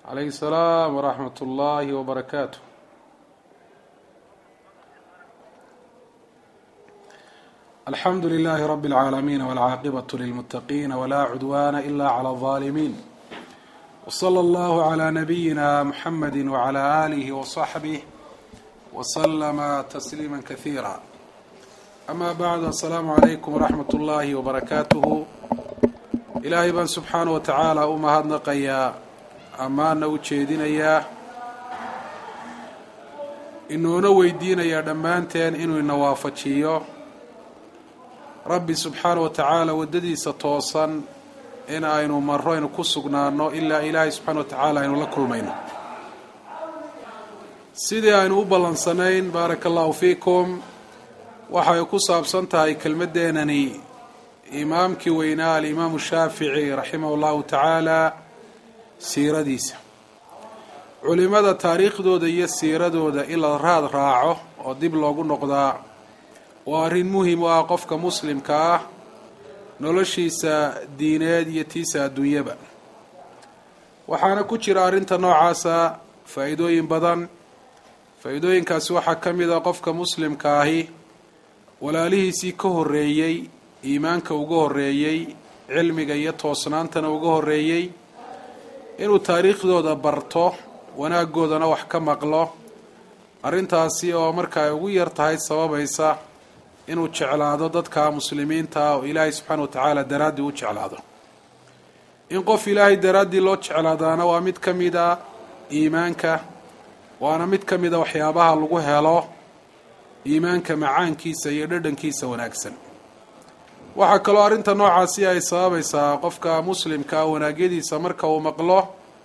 عليه السلام ورحمة الله وبركاته الحمد لله رب العالمين والعاقبة للمتقين ولا عدوان إلا على الظالمين وصلى الله على نبينا محمد وعلى آله وصحبه وسلم تسليما كثيرا أما بعد السلام عليكم ورحمة الله وبركاته ilaahay baan subxaana wa tacaala u mahadnaqayaa ammaana u jeedinayaa inuuna weydiinayaa dhammaanteen inuu ina waafajiyo rabbi subxaana wa tacaala waddadiisa toosan in aynu marro aynu ku sugnaano ilaa ilaahay subxaana wa tacaala aynu la kulmayno sidii aynu u ballansanayn baaraka allahu fiikum waxay ku saabsan tahay kelmaddeenani imaamkii weynaa alimaamu shaafici raximah allahu tacaala siiradiisa culimada taariikhdooda iyo siiradooda in la raad raaco oo dib loogu noqdaa waa arrin muhim u ah qofka muslimka ah noloshiisa diineed iyo tiisa adduunyaba waxaana ku jira arrinta noocaasa faa-iidooyin badan faa-iidooyinkaasi waxaa ka mid a qofka muslimka ahi walaalihiisii ka horreeyey iimaanka uga horreeyey cilmiga iyo toosnaantana uga horreeyey inuu taariikhdooda barto wanaaggoodana wax ka maqlo arrintaasi oo marka ay ugu yar tahay sababaysa inuu jeclaado dadka muslimiinta oo ilaahay subxaana wa tacaala daraaddii u jeclaado in qof ilaahay daraaddii loo jeclaadaana waa mid ka mid a iimaanka waana mid ka mid a waxyaabaha lagu helo iimaanka macaankiisa iyo dhadhankiisa wanaagsan waxaa kaloo arrinta noocaasi ay sababaysaa qofka muslimka wanaagyadiisa marka uu maqlo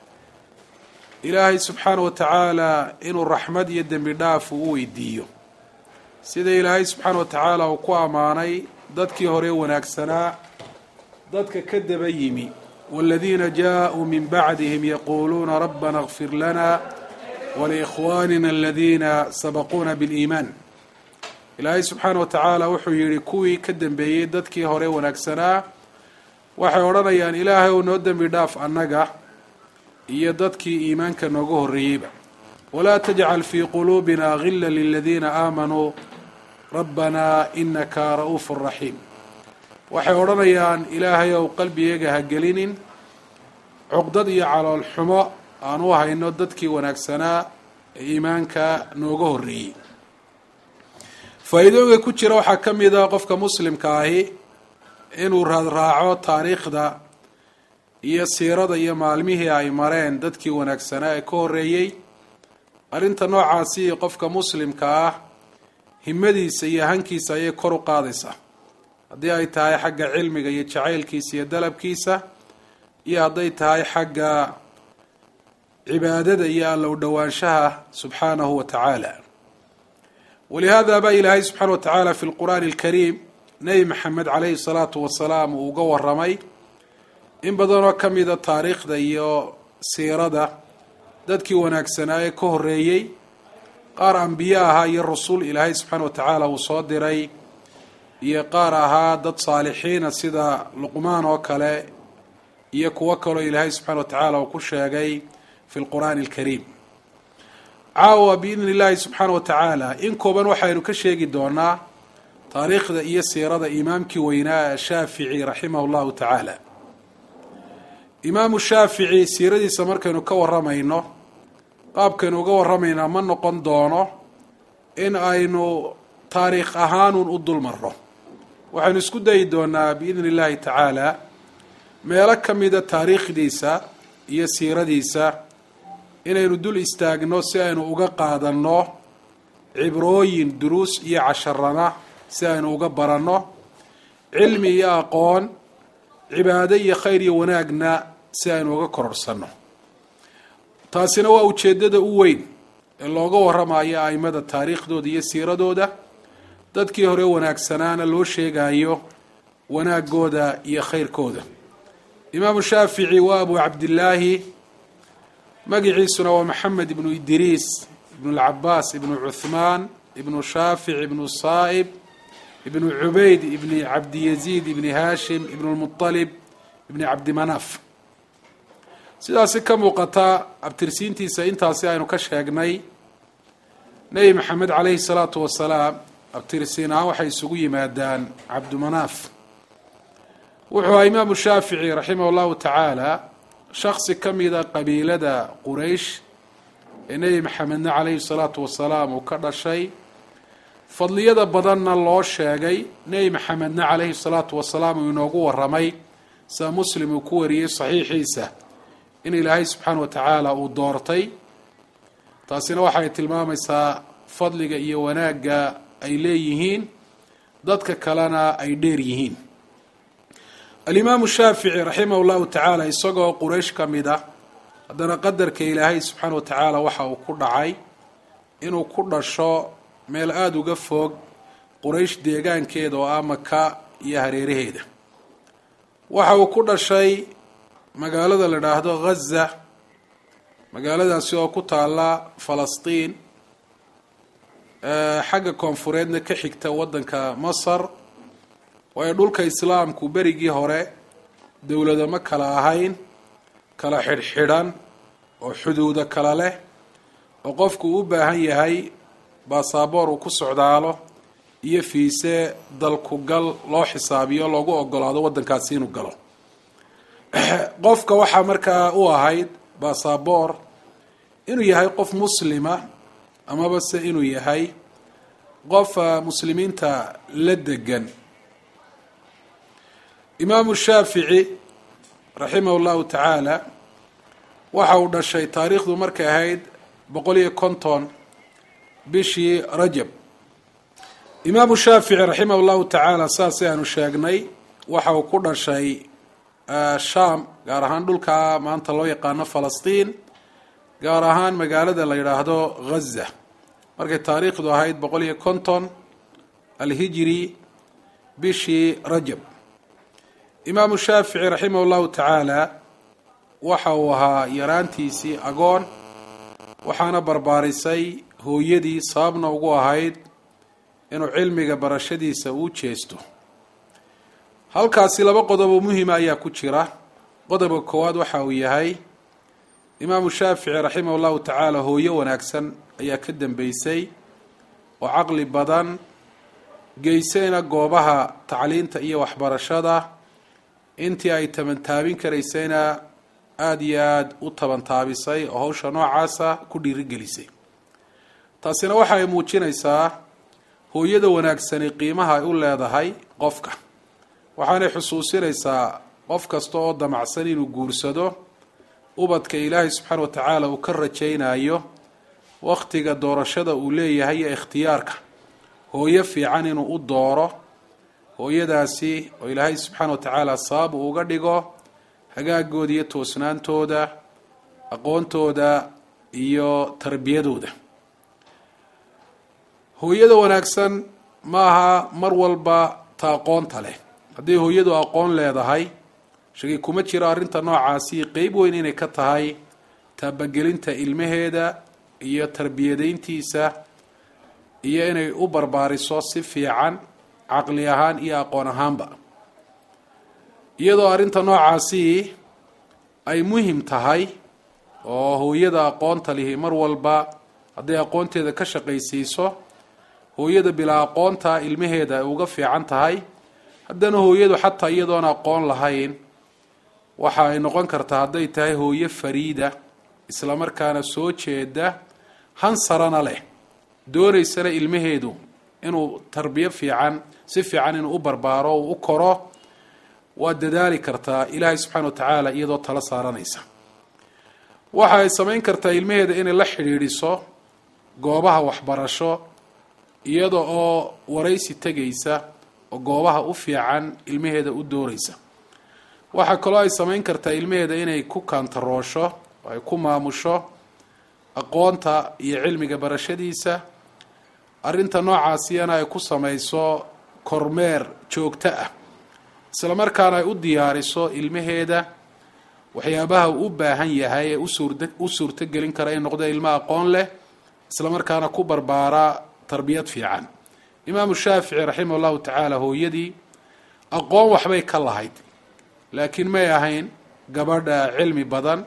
ilaahay subxaana wa tacaala inuu raxmad iyo dembi dhaaf uu u weydiiyo sida ilaahay subxaana wa tacaala uu ku ammaanay dadkii hore wanaagsanaa dadka ka daba yimi waaladiina jaa-uu min bacdihim yaquuluuna rabbana kfir lana waliikhwaanina aladiina sabaquuna biliimaan ilaahay subxaana wa tacaala wuxuu yidhi kuwii ka dambeeyey dadkii hore wanaagsanaa waxay odhanayaan ilaahay ou noo dembi dhaaf annaga iyo dadkii iimaanka nooga horreeyeyba walaa tajcal fii quluubina gila liladiina aamanuu rabbanaa inaka ra'uufu raxiim waxay odhanayaan ilaahay ow qalbiyaga ha gelinin cuqdad iyo calool xumo aan u hayno dadkii wanaagsanaa ee iimaanka nooga horreeyey faa-iidooyinka ku jira waxaa ka mid a qofka muslimka ahi inuu raadraaco taariikhda iyo siirada iyo maalmihii ay mareen dadkii wanaagsanaa ee ka horreeyey arrinta noocaasi qofka muslimka ah himadiisa iyo hankiisa ayay kor u qaadaysaa haddii ay tahay xagga cilmiga iyo jacaylkiisa iyo dalabkiisa iyo hadday tahay xagga cibaadada iyo allow dhowaanshaha subxaanahu wa tacaala walihaada baa ilaahay subxaana wa tacaala fi lqur'aani alkariim nebi maxamed caleyhi salaatu wasalaam uu uga waramay in badanoo ka mida taariikhda iyo siirada dadkii wanaagsanaa ee ka horreeyey qaar ambiye ahaa iyo rasul ilaahay subxaana wa tacaala uu soo diray iyo qaar ahaa dad saalixiina sida luqmaan oo kale iyo kuwo kaloo ilaahay subxana wa tacaala uu ku sheegay fi lqur'aani alkariim caawa biidni illaahi subxaana wa tacaala in kooban waxaynu ka sheegi doonaa taariikhda iyo siirada imaamkii weynaa shaafici raximah llahu tacaala imaamu shaafici siiradiisa markaynu ka waramayno qaabkaynu uga waramaynaa ma noqon doono in aynu taariikh ahaanuun u dul marro waxaynu isku dayi doonaa biidni illaahi tacaala meelo ka mida taariikhdiisa iyo siiradiisa inaynu dul istaagno si aynu uga qaadanno cibrooyin duruus iyo casharana si aynu uga baranno cilmi iyo aqoon cibaado iyo khayr iyo wanaagna si aynu uga kororsanno taasina waa ujeeddada u weyn ee looga waramayo aimada taariikhdooda iyo siiradooda dadkii hore wanaagsanaana loo sheegayo wanaagooda iyo khayrkooda imaamu shaafici waa abu cabdillaahi magiciisuna waa maxamed ibnu idriis ibnu lcabaas ibnu cuthmaan ibnu shaafic ibnu saa'ib ibnu cubayd ibni cabdiyaziid ibni haashim ibnu lmualib ibni cabdimanaaf sidaasi ka muuqata abtirsiintiisa intaasi aynu ka sheegnay nebi maxamed caleyhi salaatu wasalaam abtirsiin ahaan waxay isugu yimaadaan cabdumanaaf wuxuu aha imaamu shaafici raximah allahu tacaala shaksi ka mida qabiilada quraysh ee nebi maxamedna caleyhi salaatu wasalaam uu ka dhashay fadliyada badanna loo sheegay nebi maxamedna caleyhi salaatu wasalaam uu inoogu waramay sida muslim uu ku wariyey saxiixiisa in ilaahay subxaana wa tacaala uu doortay taasina waxay tilmaamaysaa fadliga iyo wanaagga ay leeyihiin dadka kalena ay dheer yihiin alimaamu shaafici raximah llahu tacaala isagoo quraysh ka mid ah haddana qadarka ilaahay subxaana wa tacaala waxa uu ku dhacay inuu ku dhasho meel aada uga fog quraysh deegaankeeda oo ah maka iyo hareeraheeda waxa uu ku dhashay magaalada la dhaahdo ghaza magaaladaasi oo ku taala falastiin xagga koonfureedna ka xigta waddanka masar waayo dhulka islaamku berigii hore dowlado ma kala ahayn kala xidhxidhan oo xuduudo kala leh oo qofku u baahan yahay baasaboor uu ku socdaalo iyo fiise dalku gal loo xisaabiyo loogu ogolaado waddankaasi inuu galo qofka waxaa markaa u ahayd baasaboor inuu yahay qof muslima amaba se inuu yahay qof muslimiinta la degan imaamu shaafici raximah llahu tacaala waxa uu dhashay taariikhdu markay ahayd boqol iyo konton bishii rajab imaamu shaafici raximah llahu tacaala saasay aanu sheegnay waxa uu ku dhashay sham gaar ahaan dhulka maanta loo yaqaano falastiin gaar ahaan magaalada la yidhaahdo ghaza markay taariikhdu ahayd boqol iyo konton alhijri bishii rajab imaamu shaafici raximah llahu tacaala waxa uu ahaa yaraantiisii agoon waxaana barbaarisay hooyadii sababna ugu ahayd inuu cilmiga barashadiisa uu jeesto halkaasi laba qodob oo muhima ayaa ku jira qodobka koowaad waxa uu yahay imaamu shaafici raximah llahu tacaala hooyo wanaagsan ayaa ka dambeysay oo caqli badan geysayna goobaha tacliinta iyo waxbarashada intii ay tabantaabin karaysayna aada iyo aada u tabantaabisay oo hawsha noocaasa ku dhiirigelisay taasina waxa ay muujinaysaa hooyada wanaagsani qiimaha ay u leedahay qofka waxaanay xusuusinaysaa qof kasta oo damacsan inuu guursado ubadka ilaahay subxaana wa tacaala uu ka rajaynayo wakhtiga doorashada uu leeyahay iyo ikhtiyaarka hooyo fiican inuu u dooro hooyadaasi oo ilaahay subxaana wa tacaala sabab uu uga dhigo hagaagooda iyo toosnaantooda aqoontooda iyo tarbiyadooda hooyada wanaagsan maaha mar walba ta aqoonta leh hadday hooyadu aqoon leedahay shaki kuma jiro arrinta noocaasi qeyb weyn inay ka tahay taabagelinta ilmaheeda iyo tarbiyadayntiisa iyo inay u barbaariso si fiican caqli ahaan iyo aqoon ahaanba iyadoo arrinta noocaasi ay muhim tahay oo hooyada aqoonta lihi mar walba hadday aqoonteeda ka shaqaysiiso hooyada bilaa aqoonta ilmaheeda ay uga fiican tahay haddana hooyadu xataa iyadoon aqoon lahayn waxa ay noqon kartaa hadday tahay hooyo fariida islamarkaana soo jeeda hansarana leh doonaysana ilmaheedu inuu tarbiyo fiican si fiican inuu u barbaaro uu u koro waa dadaali kartaa ilaahay subxaana wa tacaala iyadoo tala saaranaysa waxa ay samayn kartaa ilmaheeda inay la xidhiidhiso goobaha waxbarasho iyada oo waraysi tegaysa oo goobaha u fiican ilmaheeda u dooraysa waxaa kaloo ay samayn kartaa ilmaheeda inay ku kaantaroosho oo ay ku maamusho aqoonta iyo cilmiga barashadiisa arrinta noocaasiyana ay ku samayso kormeer joogto ah isla markaana ay u diyaariso ilmaheeda waxyaabaha uu u baahan yahay ee usuurd u suurtogelin kara in noqdo ilmo aqoon leh isla markaana ku barbaara tarbiyad fiican imaamu shaafici raximah llahu tacaala hooyadii aqoon waxbay ka lahayd laakiin may ahayn gabadha cilmi badan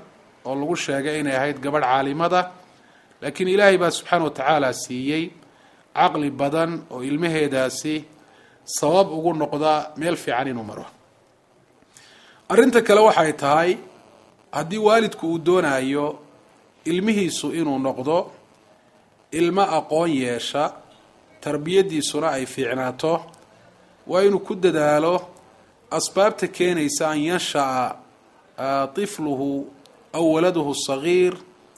oo lagu sheegay inay ahayd gabadh caalimada laakiin ilaahay baa subxaana wa tacaala siiyey caqli badan oo ilmaheedaasi sabab ugu noqda meel fiican inuu maro arrinta kale waxay tahay haddii waalidku uu doonayo ilmihiisu inuu noqdo ilmo aqoon yeesha tarbiyadiisuna ay fiicnaato waa inuu ku dadaalo asbaabta keenaysa an yansha'a طifluhu aw waladuhu sagiir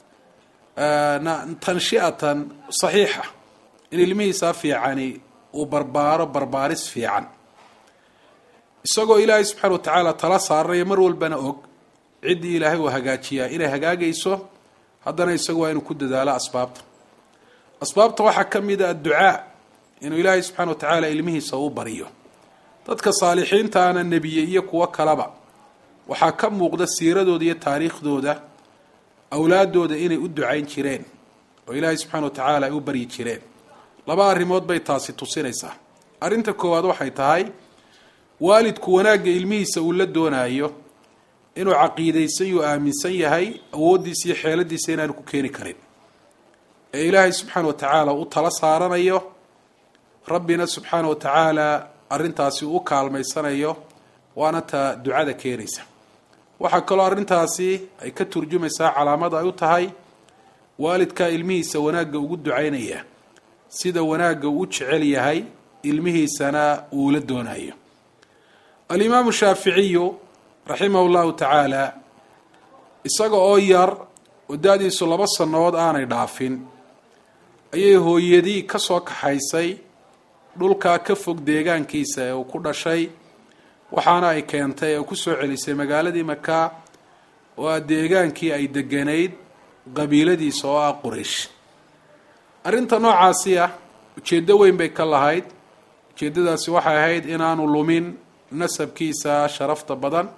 tanshi'atan saxiixa in ilmihiisaa fiicani uu barbaaro barbaaris fiican isagoo ilaahay subxaana wa tacaala tala saaranayo mar walbana og ciddii ilaahay uu hagaajiyaa inay hagaagayso haddana isagu waa inuu ku dadaalo asbaabta asbaabta waxaa ka mid a adducaa inuu ilaahay subxana wa tacaala ilmihiisa u baryo dadka saalixiintaana nebiye iyo kuwo kaleba waxaa ka muuqda siiradooda iyo taariikhdooda awlaadooda inay u ducayn jireen oo ilaahay subxana wa tacaala ay u baryi jireen laba arrimood bay taasi tusinaysaa arrinta koowaad waxay tahay waalidku wanaagga ilmihiisa uu la doonayo inuu caqiidaysan yuu aaminsan yahay awooddiisa iyo xeeladiisa inaanu ku keeni karin ee ilaahay subxaana wa tacaala u tala saaranayo rabbina subxaana wa tacaala arrintaasi u kaalmaysanayo waana ta ducada keenaysa waxaa kaloo arrintaasi ay ka turjumaysaa calaamad ay u tahay waalidkaa ilmihiisa wanaagga ugu ducaynaya sida wanaagga uu jecel yahay ilmihiisana uu la doonayo alimaamu shaaficiyu raximah llahu tacaala isaga oo yar oo da-diisu laba sannadood aanay dhaafin ayay hooyadii ka soo kaxaysay dhulkaa ka fog deegaankiisa ee uu ku dhashay waxaana ay keentay ee ku soo celisay magaaladii maka oo a deegaankii ay deganayd qabiiladiisa oo ah quraysh arrinta noocaasi ah ujeeddo weyn bay ka lahayd ujeeddadaasi waxay ahayd inaanu lumin nasabkiisa sharafta badan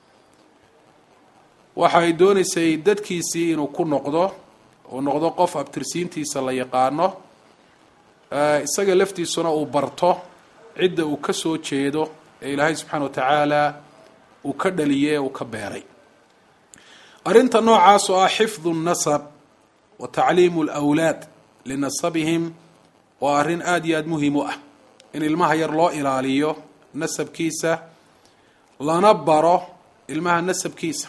waxa ay doonaysay dadkiisii inuu ku noqdo uu noqdo qof abtirsiintiisa la yaqaano isaga laftiisuna uu barto cidda uu ka soo jeedo ee ilaahay subxaana wa tacaala uu ka dhaliyey ee uu ka beeray arrinta noocaas oo ah xifdu nnasab wa tacliimu lwlaad linasabihim waa arrin aada iyo aada muhiim u ah in ilmaha yar loo ilaaliyo nasabkiisa lana baro ilmaha nasabkiisa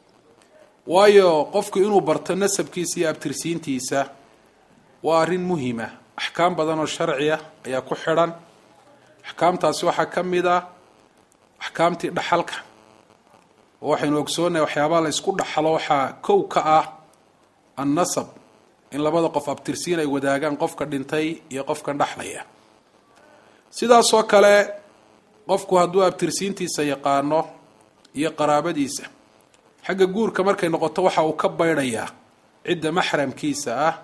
waayo qofku inuu barto nasabkiisa iyo abtirsiintiisa waa arrin muhima axkaam badan oo sharciya ayaa ku xidhan axkaamtaasi waxaa ka mid a axkaamtii dhaxalka oo waxaynu ogsoonahay waxyaabaha la ysku dhaxlo waxaa kow ka ah annasab in labada qof abtirsiin ay wadaagaan qofka dhintay iyo qofkan dhexlaya sidaasoo kale qofku hadduu abtirsiintiisa yaqaano iyo qaraabadiisa xagga guurka markay noqoto waxa uu ka baydhayaa cidda maxramkiisa ah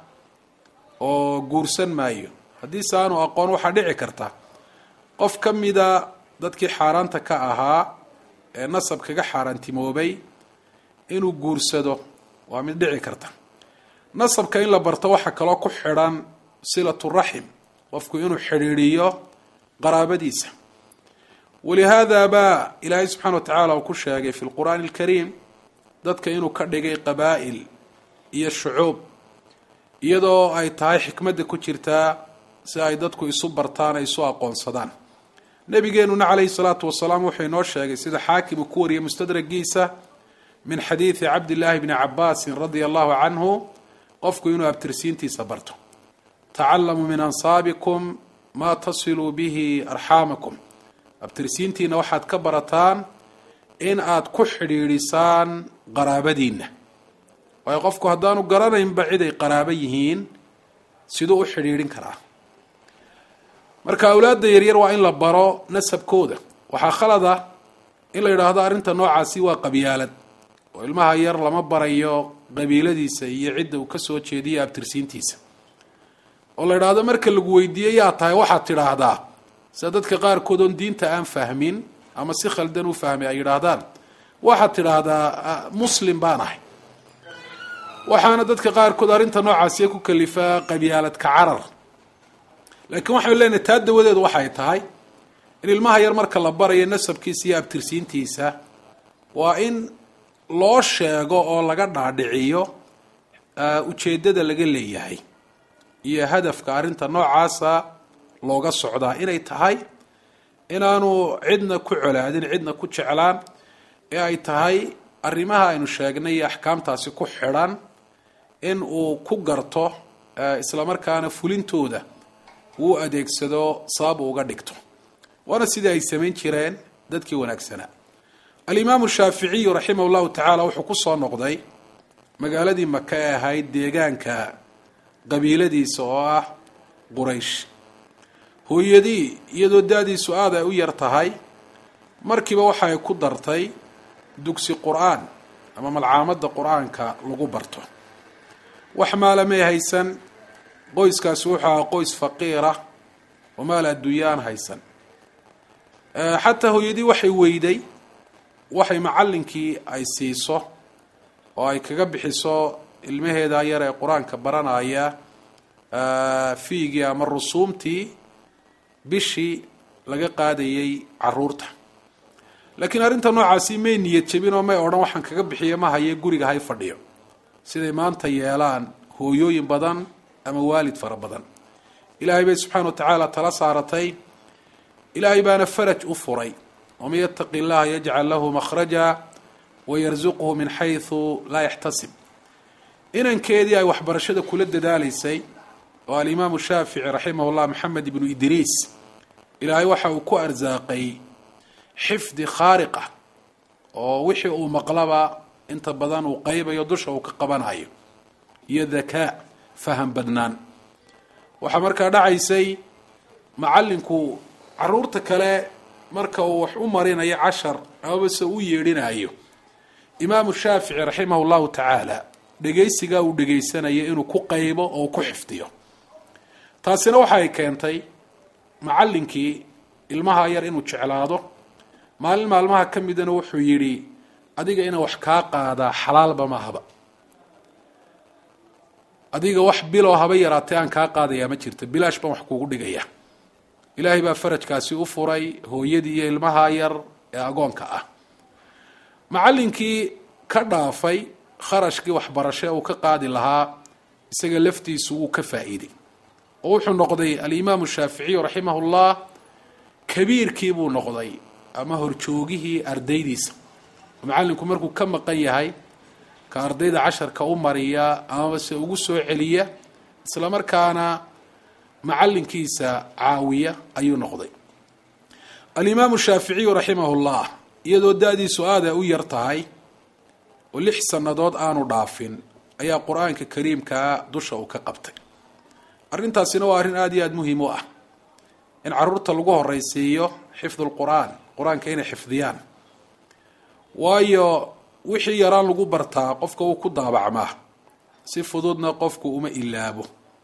oo guursan maayo haddiise aanu aqoon waxaa dhici karta qof ka mida dadkii xaaraanta ka ahaa ee nasab kaga xaaraantimoobay inuu guursado waa mid dhici karta nasabka in la barto waxaa kaloo ku xidhan silatu raxim qofku inuu xidhiidhiyo qaraabadiisa walihaada baa ilaahay subxana wa tacaala uu ku sheegay fi lqur'aani alkariim dadka inuu ka dhigay qabaa'il iyo shucuub iyadoo ay tahay xikmadda ku jirtaa si ay dadku isu bartaan ay isu aqoonsadaan nabigeenuna calayhi salaatu wasalaam wuxuu inoo sheegay sida xaakim uu ku wariyay mustadragiisa min xadiidi cabdillaahi bni cabaasin radia allahu canhu qofku inuu abtirsiintiisa barto tacalamuu min ansaabikum maa tasiluu bihi arxaamakum abtirsiintiina waxaad ka barataan in aad ku xidhiidhisaan qaraabadiinna waayo qofku haddaanu garanaynba cid ay qaraabo yihiin siduu u xidhiidhin karaa marka awlaadda yaryar waa in la baro nasabkooda waxaa khalada in la yidhaahdo arrinta noocaasi waa qabyaalad oo ilmaha yar lama barayo qabiiladiisa iyo cidda uu ka soo jeediyo abtirsiintiisa oo la yidhaahdo marka lagu weydiiye yaa tahay waxaad tidhaahdaa sida dadka qaarkood oon diinta aan fahmin ama si khaldan u fahmay ay yidhaahdaan waxaad tidhaahdaa muslim baan ahay waxaana dadka qaarkood arrinta noocaasiya ku kalifaa qabyaaladka carar laakiin waxaynu leenahay taa dawadeedu waxay tahay in ilmaha yar marka la barayo nasabkiisa iyo abtirsiintiisa waa in loo sheego oo laga dhaadhiciyo ujeeddada laga leeyahay iyo hadafka arrinta noocaasa looga socdaa inay tahay inaanu cidna ku colaadin cidna ku jeclaan ee ay tahay arrimaha aynu sheegnay iyo axkaamtaasi ku xidhan in uu ku garto islamarkaana fulintooda uu adeegsado sabab uga dhigto waana sidii ay samayn jireen dadkii wanaagsanaa alimaamu shaaficiyu raximah llahu tacaala wuxuu ku soo noqday magaaladii maka ee ahayd deegaanka qabiiladiisa oo ah quraysh hooyadii iyadoo da-diisu aada ay u yar tahay markiiba waxa ay ku dartay dugsi qur-aan ama malcaamadda qur-aanka lagu barto wax maalamay haysan qoyskaasi wuxuu ahaa qoys faqiira oo maal adduunyaan haysan xataa hooyadii waxay weyday waxay macallinkii ay siiso oo ay kaga bixiso ilmaheeda yar ee qur-aanka baranaya fiigii ama rusuumtii bishii laga qaadayay caruurta laakiin arrinta noocaasi may niyad jebin oo may odhan waxaan kaga bixiyo ma haye guriga hay fadhiyo siday maanta yeelaan hooyooyin badan ama waalid fara badan ilaahay bay subxaana wa tacaala tala saaratay ilaahay baana faraj u furay waman yataqi illaha yajcal lahu makhraja wayarsuqhu min xaysu laa yaxtasib inankeedii ay waxbarashada kula dadaalaysay oo alimaamu shaafici raximah llah maxamed ibnu idriis ilaahay waxa uu ku arsaaqay xifdi khaariqa oo wixii uu maqlaba inta badan uu qaybayo dusha uu ka qabanayo iyo dakaa faham badnaan waxaa markaa dhacaysay macallinku caruurta kale marka uu wax u marinayo cashar amabase u yeedhinayo imaamu shaafici raximah llahu tacaala dhegaysigaa uu dhegaysanayo inuu ku qaybo oo ku xifdiyo taasina waxa ay keentay macallinkii ilmaha yar inuu jeclaado maalin maalmaha ka midana wuxuu yidhi adiga inaan wax kaa qaadaa xalaalba mahaba adiga wax biloo haba yaraatee aan kaa qaadayaa ma jirto bilaash baan wax kuugu dhigaya ilaahay baa farajkaasi u furay hooyadii iyo ilmaha yar ee agoonka ah macallinkii ka dhaafay kharashkii waxbarasho uu ka qaadi lahaa isaga laftiisu wuu ka faa'iiday oo wuxuu noqday alimaamu shaaficiyu raximahullah kabiirkii buu noqday ama horjoogihii ardaydiisa macallinku markuu ka maqan yahay ka ardayda casharka u mariya amaba se ugu soo celiya isla markaana macallinkiisa caawiya ayuu noqday alimaamu shaaficiyu raximahullah iyadoo da-diisu aada u yar tahay oo lix sannadood aanu dhaafin ayaa qur-aanka kariimkaa dusha uu ka qabtay arrintaasina waa arrin aada iyo aada muhiim u ah in caruurta lagu horeysiiyo xifdu lqur-aan qur-aanka inay xifdiyaan waayo wixii yaraan lagu bartaa qofka wuu ku daabacmaa si fududna qofku uma ilaabo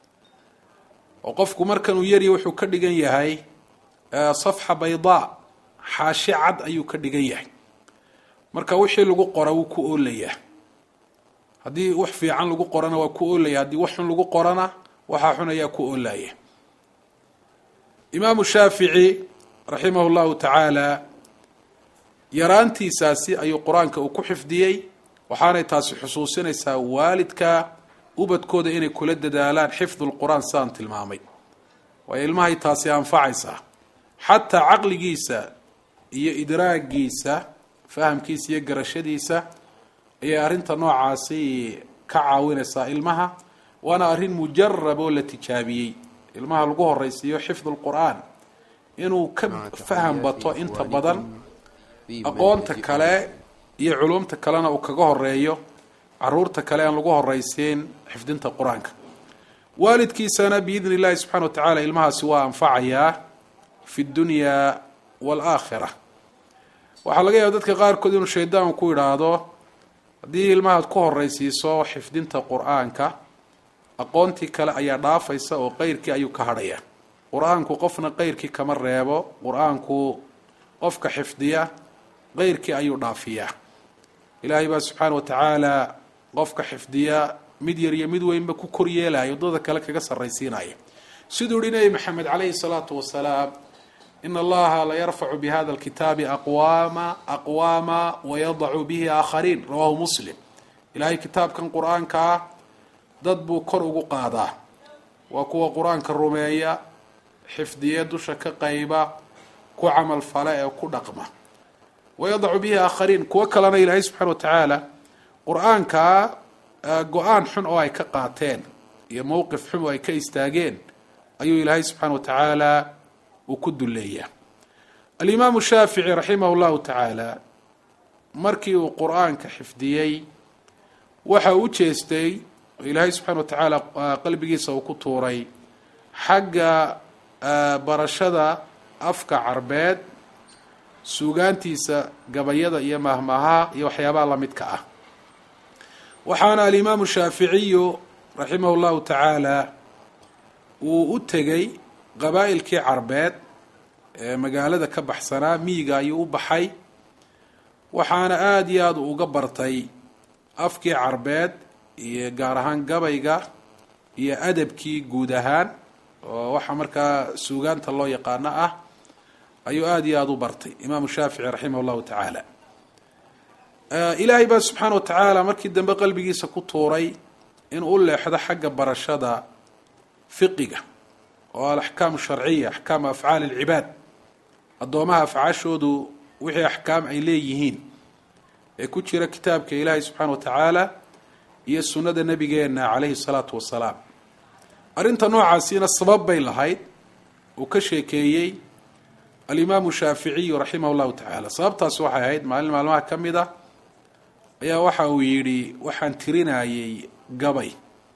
oo qofku markanuu yarya wuxuu ka dhigan yahay safxa baydaa xaashi cad ayuu ka dhigan yahay marka wixii lagu qora wuu ku oolayaa haddii wax fiican lagu qorana waa ku oolaya haddii wax xun lagu qorana waxaa xun ayaa ku oolaya imaamu shaafici raximah llahu tacaala yaraantiisaasi ayuu qur-aanka uu ku xifdiyey waxaanay taasi xusuusinaysaa waalidka ubadkooda inay kula dadaalaan xifdu lqur-aan sidaan tilmaamay waayo ilmahay taasi anfacaysaa xataa caqligiisa iyo idraagiisa fahamkiisa iyo garashadiisa ayay arrinta noocaasi ka caawinaysaa ilmaha waana arrin mujarab oo la tijaabiyey ilmaha lagu horeysiiyo xifdu lqur-aan inuu ka faham bato inta badan aqoonta kale iyo culumta kalena uu kaga horeeyo caruurta kale aan lagu horeysiin xifdinta qur-aanka waalidkiisana biidni illahi subxana wa tacaala ilmahaasi waa anfacayaa fi dunya waalaakhira waxaa laga yaaba dadka qaarkood inuu shaydaanku ku idhaahdo haddii ilmahaad ku horeysiiso xifdinta qur-aanka aqoontii kale ayaa dhaafaysa oo qeyrkii ayuu ka hadhaya qur-aanku qofna qeyrkii kama reebo qur-aanku qofka xifdiya qeyrkii ayuu dhaafiyaa ilaahay baa subxaana wa tacaala qofka xifdiya mid yar iyo mid weynba ku koryeelaya waddada kale kaga sarraysiinaya siduu yihi nebi maxamed calayhi salaatu wasalaam in allaha la yarfacu bihada alkitaabi aqwaama aqwaama wayadacu bihi aakhariin rawahu muslim ilaahay kitaabkan qur-aanka ah dad buu kor ugu qaadaa waa kuwa qur-aanka rumeeya xifdiye dusha ka qayba ku camal fale ee ku dhaqma wayadacu bihi aakhariin kuwo kalena ilaahay subxana wa tacaala qur-aanka go-aan xun oo ay ka qaateen iyo mowqif xun oo ay ka istaageen ayuu ilaahay subxaana wa tacaala uu ku duleeyaa alimaamu shaafici raximah llahu tacaala markii uu qur-aanka xifdiyey waxa u jeestay oo ilaahay subxana wa tacaala qalbigiisa uu ku tuuray xagga barashada afka carbeed suugaantiisa gabayada iyo mahmaha iyo waxyaabaha lamidka ah waxaana alimaamu shaaficiyu raximah llahu tacaala uu u tegey qabaa'ilkii carbeed ee magaalada ka baxsanaa miyiga ayuu u baxay waxaana aada iyo aada uga bartay afkii carbeed iyo gaar ahaan gabayga iyo adabkii guud ahaan oo waxaa markaa suugaanta loo yaqaano ah ayuu aada iyo aada u bartay imaamu shaafici raximah llahu tacaala ilaahay baa subxaana wa tacaala markii dambe qalbigiisa ku tuuray inuu u leexdo xagga barashada fiqiga oo alaxkaamu sharciya axkaamu afcaali alcibaad addoomaha afcaashoodu wixii axkaam ay leeyihiin ee ku jira kitaabka ilaahay subxaana wa tacaala iyo sunnada nabigeena calayhi salaatu wasalaam arrinta noocaasina sabab bay lahayd uu ka sheekeeyey alimaamu shaaficiyu raximah llahu tacaala sababtaasi waxay ahayd maalin maalmaha ka mid a ayaa waxa uu yidhi waxaan tirinayay gabay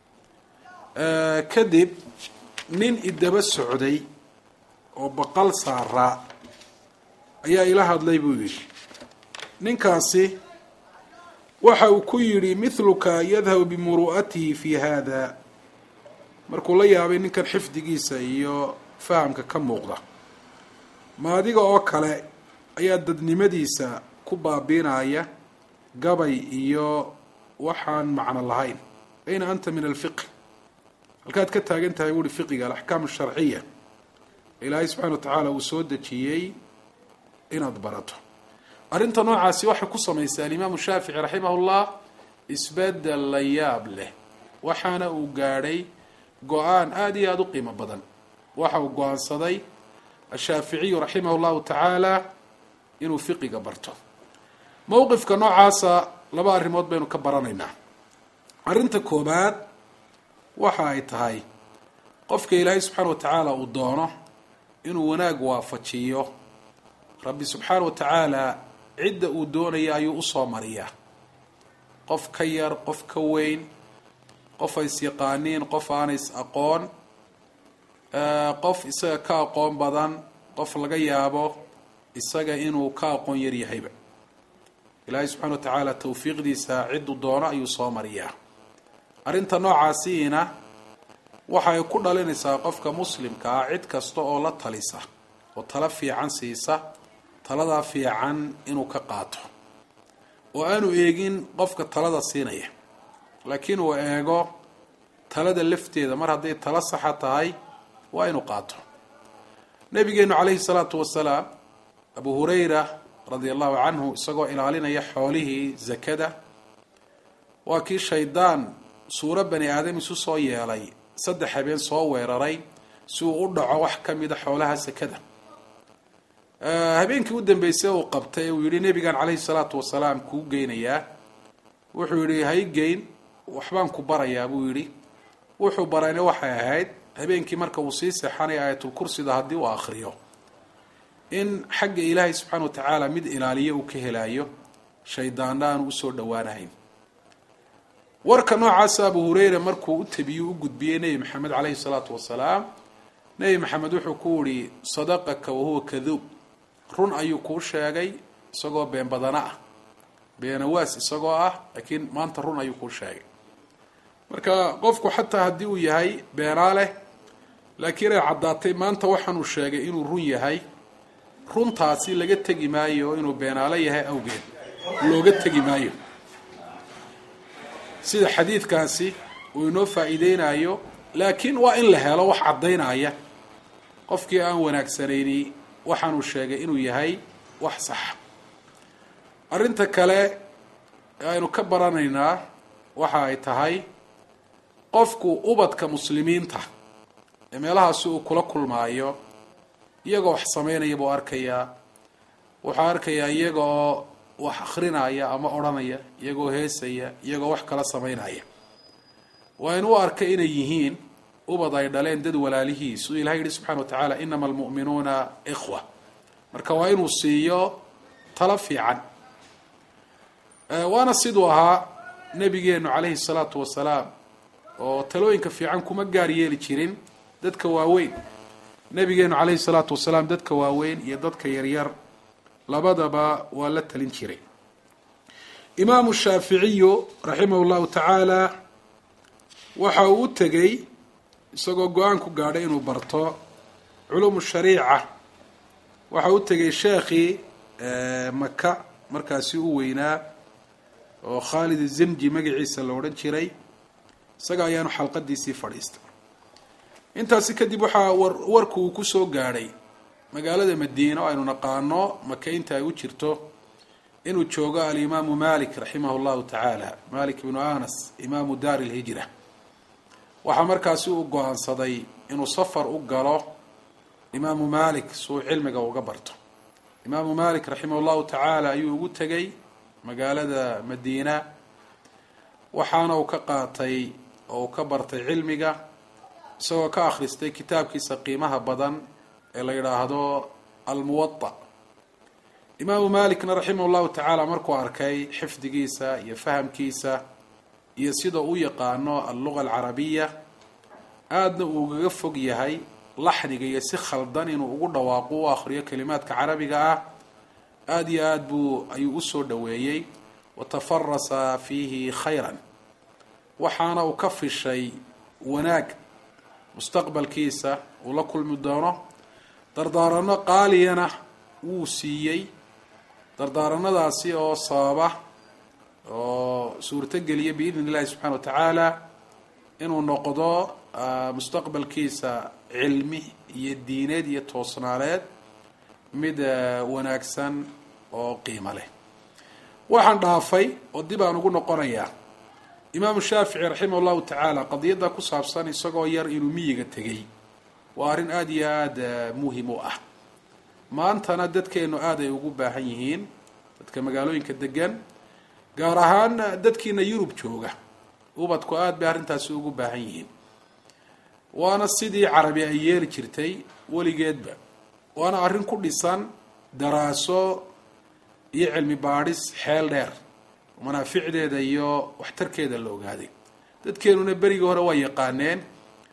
kadib nin idaba socday oo baqal saaraa ayaa ila hadlay buu yidhi ninkaasi waxa uu ku yidhi mithluka yadhabu bimuru'atihi fi hada markuu la yaabay ninkan xifdigiisa iyo fahamka ka muuqda ma adiga oo kale ayaa dadnimadiisa ku baabiinaya gabay iyo waxaan macno lahayn ayna anta min alfiqh halkaad ka taagan tahay buuhi fiqiga alaxkaam asharciya ilaahay subxana wa tacaala uu soo dejiyey inaad barato arrinta noocaasi waxay ku samaysay alimaamu shaafici raximah llah isbedel la yaab leh waxaana uu gaadhay go-aan aada iyo aada u qiimo badan waxa uu go-aansaday ashaaficiyu raximah llahu tacaala inuu fiqiga barto mowqifka noocaasa laba arrimood baynu ka baranaynaa arrinta koobaad waxa ay tahay qofka ilaahay subxaana wa tacaala uu doono inuu wanaag waafajiyo rabbi subxaana wa tacaala cidda uu doonaya ayuu usoo mariyaa qof ka yar qof ka weyn qof ay is yaqaaniin qof aanay is aqoon qof isaga ka aqoon badan qof laga yaabo isaga inuu ka aqoon yar yahayba ilaahay subxana wa tacaala tawfiiqdiisa cidduu doono ayuu soo mariyaa arrinta noocaasiina waxay ku dhalinaysaa qofka muslimka ah cid kasta oo la talisa oo talo fiican siisa taladaa fiican inuu ka qaato oo aanu eegin qofka talada siinaya laakiin uu eego talada lafteeda mar hadday talo saxa tahay waa inuu qaato nabigeenu calayhi salaatu wasalaam abu hurayra radia allahu canhu isagoo ilaalinaya xoolihii zakada waa kii shaydaan suuro bani aadam isu soo yeelay saddex habeen soo weeraray si uu u dhaco wax ka mida xoolaha sakada habeenkii u dambeysay uu qabtay uu yihi nebigan calayhi salaatu wasalaam kuu geynayaa wuxuu yihi haygeyn waxbaan ku barayaa buu yidhi wuxuu barayna waxay ahayd habeenkii marka uu sii seexanaya aayatulkursida haddii uu akriyo in xagga ilaahay subxaana wa tacaala mid ilaaliyo uu ka helayo shaydaanna aanu usoo dhowaanahayn warka noocaasa abu hureyra markuu u tabiyu u gudbiyey nebi maxamed caleyhi salaatu wasalaam nebi maxamed wuxuu ku yihi sadaqaka wahuwa kaduub run ayuu kuu sheegay isagoo been badana ah beenawaas isagoo ah laakiin maanta run ayuu kuu sheegay marka qofku xataa haddii uu yahay beenaa leh laakiin ay caddaatay maanta waxaanuu sheegay inuu run yahay runtaasi laga tegi maayo inuu beenaalo yahay awgeed looga tegi maayo sida xadiidkaasi uu inoo faa-iideynayo laakiin waa in la helo wax caddaynaya qofkii aan wanaagsanayni waxaanuu sheegay inuu yahay wax saxa arrinta kale ee aynu ka baranaynaa waxa ay tahay qofku ubadka muslimiinta ee meelahaasi uu kula kulmaayo iyagoo wax sameynaya buu arkayaa wuxuu arkayaa iyaga oo wax akrinaya ama odhanaya iyagoo heesaya iyagoo wax kala sameynaya waa in u arka inay yihiin ubad ay dhaleen dad walaalihiis siduu ilahay yihi subxana wa tacaala inama almu'minuuna ikhwa marka waa inuu siiyo talo fiican waana siduu ahaa nabigeenu calayhi salaatu wasalaam oo talooyinka fiican kuma gaar yeeli jirin dadka waaweyn nabigeenu calayhi salaatu wasalaam dadka waaweyn iyo dadka yaryar labadaba waa la talin jiray imaamu shaaficiyu raximah llahu tacaala waxa uu u tegey isagoo go-aan ku gaadhay inuu barto culuumu shariica waxa u tegay sheekhii maka markaasi u weynaa oo khaalid zamji magaciisa la odhan jiray isaga ayaanu xalqadiisii fadhiistay intaasi kadib waxaa war warku uu kusoo gaadhay magaalada madiina oo aynu naqaano maka inta ay u jirto inuu joogo alimaamu malik raximah llahu tacaala malik ibnu anas imaamu daari lhijra waxaa markaasi uu go-aansaday inuu safar u galo imaamu malik si uu cilmiga uga barto imaamu malik raximah llahu tacaala ayuu ugu tegay magaalada madiina waxaana uu ka qaatay oo uu ka bartay cilmiga isagoo ka akhristay kitaabkiisa qiimaha badan ee la yidhaahdo almuwada imaamu malikna raximah llahu tacaala markuu arkay xifdigiisa iyo fahamkiisa iyo sida u yaqaano alluga alcarabiya aadna uu ugaga fog yahay laxniga iyo si khaldan inuu ugu dhawaaqo u akhriyo kalimaadka carabiga ah aada iyo aad buu ayuu usoo dhoweeyey watafarasa fiihi khayran waxaana uu ka fishay wanaag mustaqbalkiisa uu la kulmi doono dardaaranno qaaliyana wuu siiyey dardaaranadaasi oo sababa oo suurtogeliya biidn illahi subxana wa tacaala inuu noqdo mustaqbalkiisa cilmi iyo diineed iyo toosnaaneed mid wanaagsan oo qiimo leh waxaan dhaafay oo dib aan ugu noqonayaa imaamu shaafici raximah llahu tacaala qadiyadda ku saabsan isagoo yar inuu miyiga tegey waa arrin aada iyo aada muhim u ah maantana dadkeenu aada ay ugu baahan yihiin dadka magaalooyinka degan gaar ahaan dadkiina yurub jooga ubadku aada bay arrintaasi ugu baahan yihiin waana sidii carabi ay yeeli jirtay weligeedba waana arrin ku dhisan daraaso iyo cilmi baadhis xeel dheer manaaficdeeda iyo waxtarkeeda la ogaaday dadkeenuna berigii hore waa yaqaaneen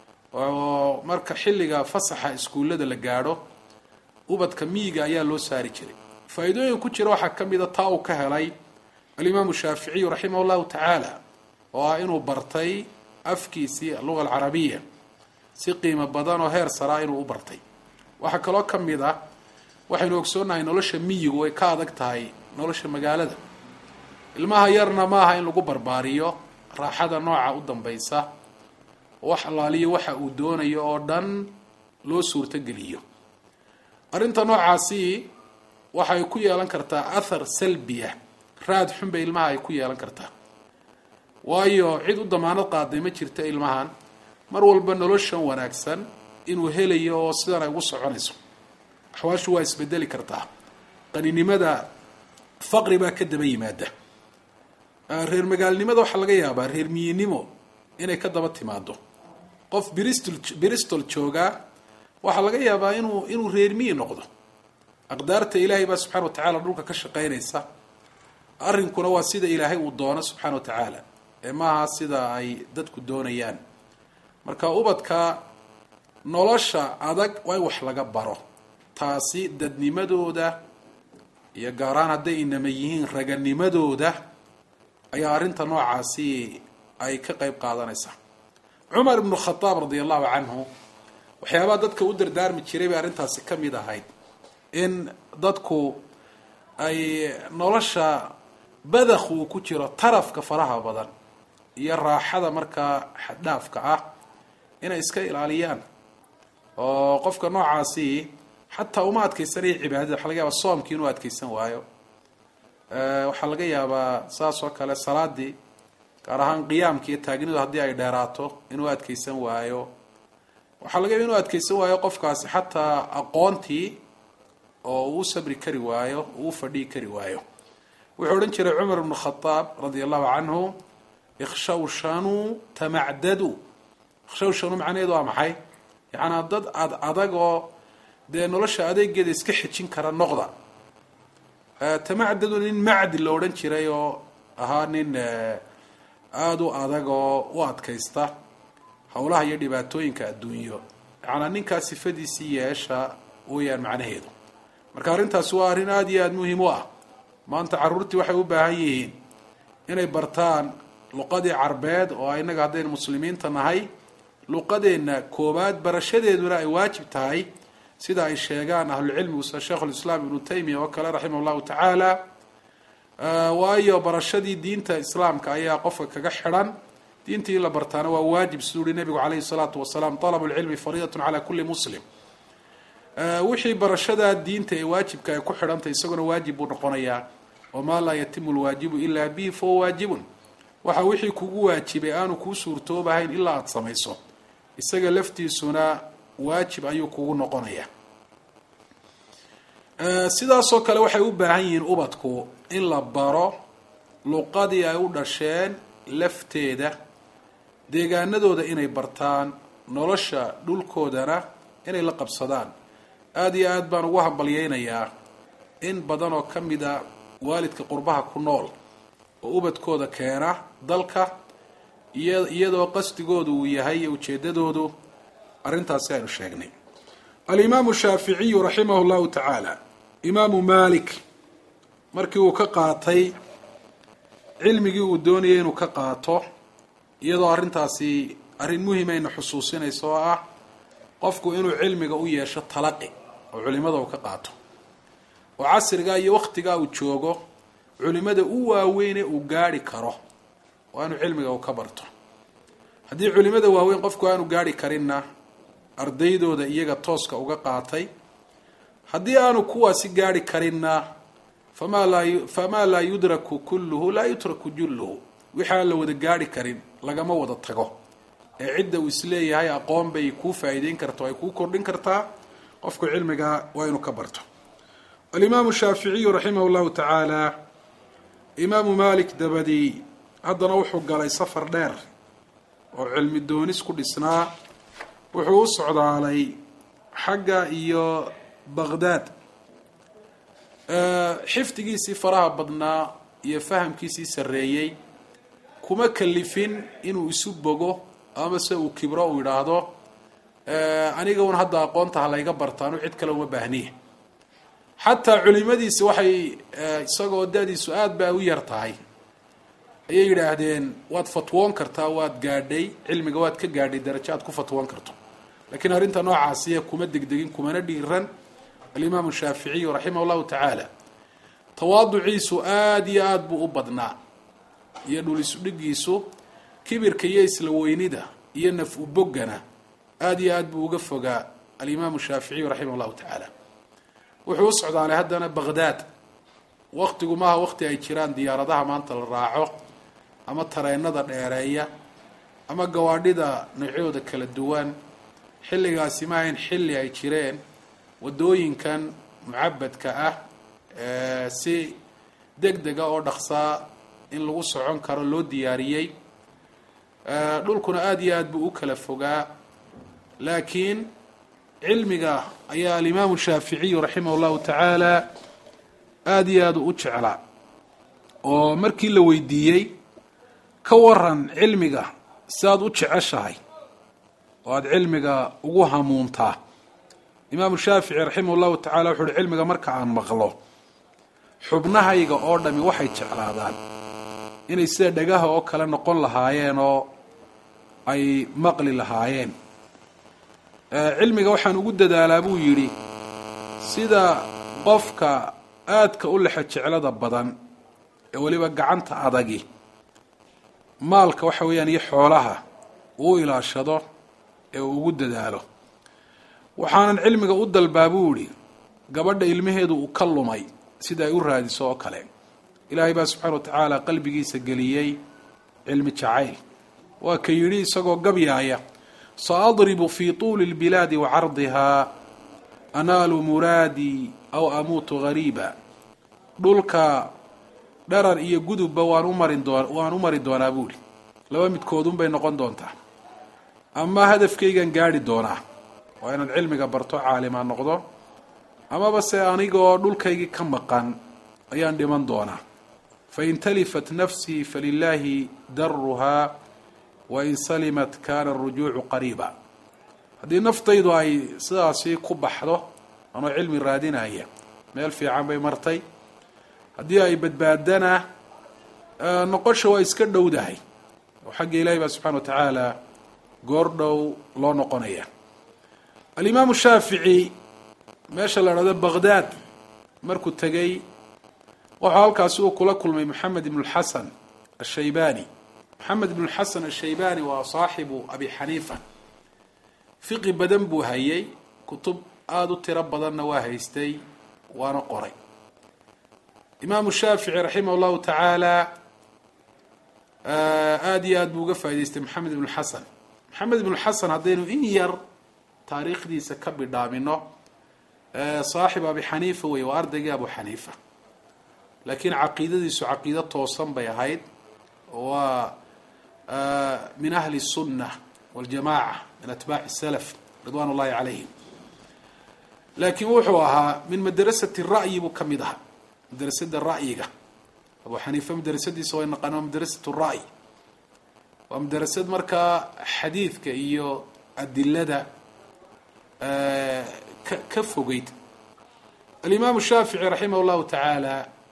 oo marka xilliga fasaxa iskuullada la gaadho ubadka miyiga ayaa loo saari jiray faa-iidooyin ku jira waxaa ka mida taa uu ka helay alimaamu shaaficiyu raximah llahu tacaala oo ah inuu bartay afkiisii alluga alcarabiya si qiimo badan oo heer saraa inuu u bartay waxaa kaloo ka mid ah waxaynu ogsoonnahay nolosha miyigu way ka adag tahay nolosha magaalada ilmaha yarna maaha in lagu barbaariyo raaxada nooca u dambaysa wax allaaliyo waxa uu doonayo oo dhan loo suurtogeliyo arrinta noocaasi waxay ku yeelan kartaa athar salbiya raad xun bay ilmaha ay ku yeelan kartaa waayo cid u damaanad qaaday ma jirta ilmahan mar walba noloshan wanaagsan inuu helayo oo sidan ay ugu soconayso axwaashu waa isbedeli kartaa qaninimada faqri baa ka daba yimaada reer magaalnimada waxaa laga yaabaa reer miyinimo inay ka daba timaado qof bristol bristol joogaa waxaa laga yaabaa inuu inuu reer miyi noqdo aqdaarta ilaahay baa subxana wa tacaala dhulka ka shaqaynaysa arrinkuna waa sida ilaahay uu doono subxaana wa tacaala ee maaha sida ay dadku doonayaan marka ubadka nolosha adag waa in wax laga baro taasi dadnimadooda iyo gaaraan hadday inama yihiin raganimadooda ayaa arrinta noocaasi ay ka qeyb qaadanaysaa cumar ibnu khadaab radia allahu canhu waxyaabaha dadka u dardaarmi jiray bay arrintaasi ka mid ahayd in dadku ay nolosha badakh uu ku jiro tarafka faraha badan iyo raaxada markaa xaddhaafka ah inay iska ilaaliyaan oo qofka noocaasi xataa uma adkeysanayo cibaadada waxa laga yaabaa soomkii inuu adkeysan waayo waxaa laga yaabaa saas oo kale salaadii gaar ahaan qiyaamki iyo taagnidu haddii ay dheeraato inuu adkeysan waayo waxaa laga yaba inuu adkeysan waayo qofkaasi xataa aqoontii oo uu sabri kari waayo uu fadhihi kari waayo wuxuu odhan jiray cumar bnu khadaab radia allahu canhu ikshawshanuu tamacdadu ikshawshanu macnaheedu waa maxay yacanaa dad ad adag oo dee nolosha adeegeeda iska xejin kara noqda tamacdadu nin macdi la odhan jiray oo ahaa nin aada u adag oo u adkaysta howlaha iyo dhibaatooyinka adduunyo yacanaa ninkaa sifadiisii yeesha weyaan macnaheedu marka arrintaasi waa arrin aada iyo aada muhiim u ah maanta carruurtii waxay u baahan yihiin inay bartaan luqadii carbeed oo innaga haddaynu muslimiinta nahay luqadeenna koowaad barashadeeduna ay waajib tahay sida ay sheegaan ahlucilmigu sida sheikhulislaam ibnu taymiya oo kale raximah llahu tacaala waayo barashadii diinta islaamka ayaa qofka kaga xidhan diintii in la bartaana waa waajib siduu uhi nabigu calayhi salaatu wasalaam talabu lcilmi fariidatun cala kulli muslim wixii barashadaa diinta ee waajibka ay ku xidhantay isaguna waajib buu noqonayaa wamaa laa yatimu lwaajibu ilaa bihi fahuwa waajibun waxa wixii kugu waajibay aanu kuu suurtoobahayn ilaa aada samayso isaga laftiisuna waajib ayuu kugu noqonayaa sidaasoo kale waxay u baahan yihiin ubadku in la baro luqadii ay u dhasheen lafteeda deegaanadooda inay bartaan nolosha dhulkoodana inay la qabsadaan aada iyo aada baan ugu hambalyeynayaa in badan oo ka mid a waalidka qurbaha ku nool oo ubadkooda keena dalka iya iyadoo qasdigoodu uu yahay iyo ujeedadoodu arrintaasi aynu sheegnay alimaamu shaaficiyu raximah llahu tacaala imaamu malik markii uu ka qaatay cilmigii uu doonayay inuu ka qaato iyadoo arrintaasi arrin muhimayna xusuusinaysa oo ah qofku inuu cilmiga u yeesho talaqi oo culimada uu ka qaato oo casrigaa iyo waktigaa uu joogo culimada u waaweyne uu gaari karo waa inuu cilmiga uu ka barto haddii culimada waaweyn qofku aanu gaari karinna ardaydooda iyaga tooska uga qaatay haddii aanu kuwaasi gaari karinna famaa laa famaa laa yudraku kulluhu laa yutraku julluhu wixii aan la wada gaari karin lagama wada tago ee cidda uu isleeyahay aqoon bay kuu faa'iideyn karta o ay kuu kordhin kartaa qofku cilmiga waa inuu ka barto alimaamu shaaficiyu raximah llahu tacaala imaamu malik dabadii haddana wuxuu galay safar dheer oo cilmi doonis ku dhisnaa wuxuu u socdaalay xagga iyo baqdaad xifdigiisii faraha badnaa iyo fahamkiisii sarreeyey kuma kalifin inuu isu bogo ama se uu kibro uu yidhaahdo aniga un hadda aqoonta ha layga bartaanu cid kale uma baahniya xataa culimadiisi waxay isagoo da-diisu aada ba u yar tahay ayay yidhaahdeen waad fatwoon kartaa waad gaadhay cilmiga waad ka gaadhay darajo aad ku fatwoon karto lakiin arrinta noocaasiya kuma degdegin kumana dhiiran alimaamu shaaficiyu raximah llahu tacaala tawaaduciisu aada iyo aada buu u badnaa iyo dhul isudhigiisu kibirka iyo isla weynida iyo naf u boggana aada iyo aada buu uga fogaa alimaamu shaaficiyu raximah llahu tacaala wuxuu u socdaalay haddana baqdaad waktigu maaha wakti ay jiraan diyaaradaha maanta la raaco ama tareenada dheereeya ama gawaadhida noocyooda kala duwan xilligaasi ma ahayn xilli ay jireen waddooyinkan mucabadka ah si deg dega oo dhaqsaa in lagu socon karo loo diyaariyey dhulkuna aada iyo aada buu u kala fogaa laakiin cilmiga ayaa alimaamu shaaficiyu raximah llahu tacaala aada iyo aada u jeclaa oo markii la weydiiyey ka waran cilmiga sidaad u jeceshahay oo aada cilmiga ugu hamuuntaa imaamu shaafici raximah llahu tacala wuxu uhi cilmiga marka aan maqlo xubnahayga oo dhami waxay jeclaadaan inay sida dhagaha oo kale noqon lahaayeen oo ay maqli lahaayeen cilmiga waxaan ugu dadaalaa buu yidhi sida qofka aadka u lexa jeclada badan ee weliba gacanta adagi maalka waxa weeyaan iyo xoolaha uu ilaashado ee uu ugu dadaalo waxaanan cilmiga u dalbaa buu yihi gabadha ilmaheedu uu ka lumay sida ay u raadiso oo kale ilaahay baa subxaana wa tacaala qalbigiisa geliyey cilmi jacayl waa ka yidhi isagoo gabyaaya saadribu fi tuuli lbilaadi wa cardihaa anaalu muraadii aw amuutu gariiba dhulka dharar iyo gudubba waan umarin doon waan u mari doonaa buuli laba midkoodunbay noqon doontaa ama hadafkaygan gaadhi doonaa waa inaad cilmiga barto caalima noqdo amaba se anigoo dhulkaygii ka maqan ayaan dhiman doonaa fain talifat nafsii falilaahi daruhaa wain salimat kaana arujuucu qariiba haddii naftaydu ay sidaasi ku baxdo anoo cilmi raadinaya meel fiican bay martay haddii ay badbaadana noqosha waa iska dhowdahay oo xagga ilaahi baa subxana wa tacaala goor dhow loo noqonaya alimaamu shaafici meesha la dhahdo baqdaad markuu tegey wuxuu halkaasi uu kula kulmay moxamed ibn lxasan ashaybani moxamed ibn lxasan ashaybani waa saaxibu abi xaniifa fiqi badan buu hayay kutub aada u tiro badanna waa haystay waana qoray imaamu shaafici raximah llahu tacaala aada iyo aad buu uga faa'idaystay moxamed ibn xasan moxamed ibn xasan haddaynu in yar taariikhdiisa ka bidhaamino saaxib abi xaniifa wey waa ardaygii abu xaniifa laakiin caqiidadiisu caqiido toosan bay ahayd waa min ahli الsunة wاljamaca min atbaaci salaf ridwan اllahi calayhim laakiin wuxuu ahaa min madrasati ra'yi buu ka mid ahaa madrasada ra'yiga abu xaniifa madrasadiisa way naqaan waa madrasat ra'y waa madrasad markaa xadiidka iyo adilada ka ka fogeyd alimaamu shaafici raximah اllahu tacaala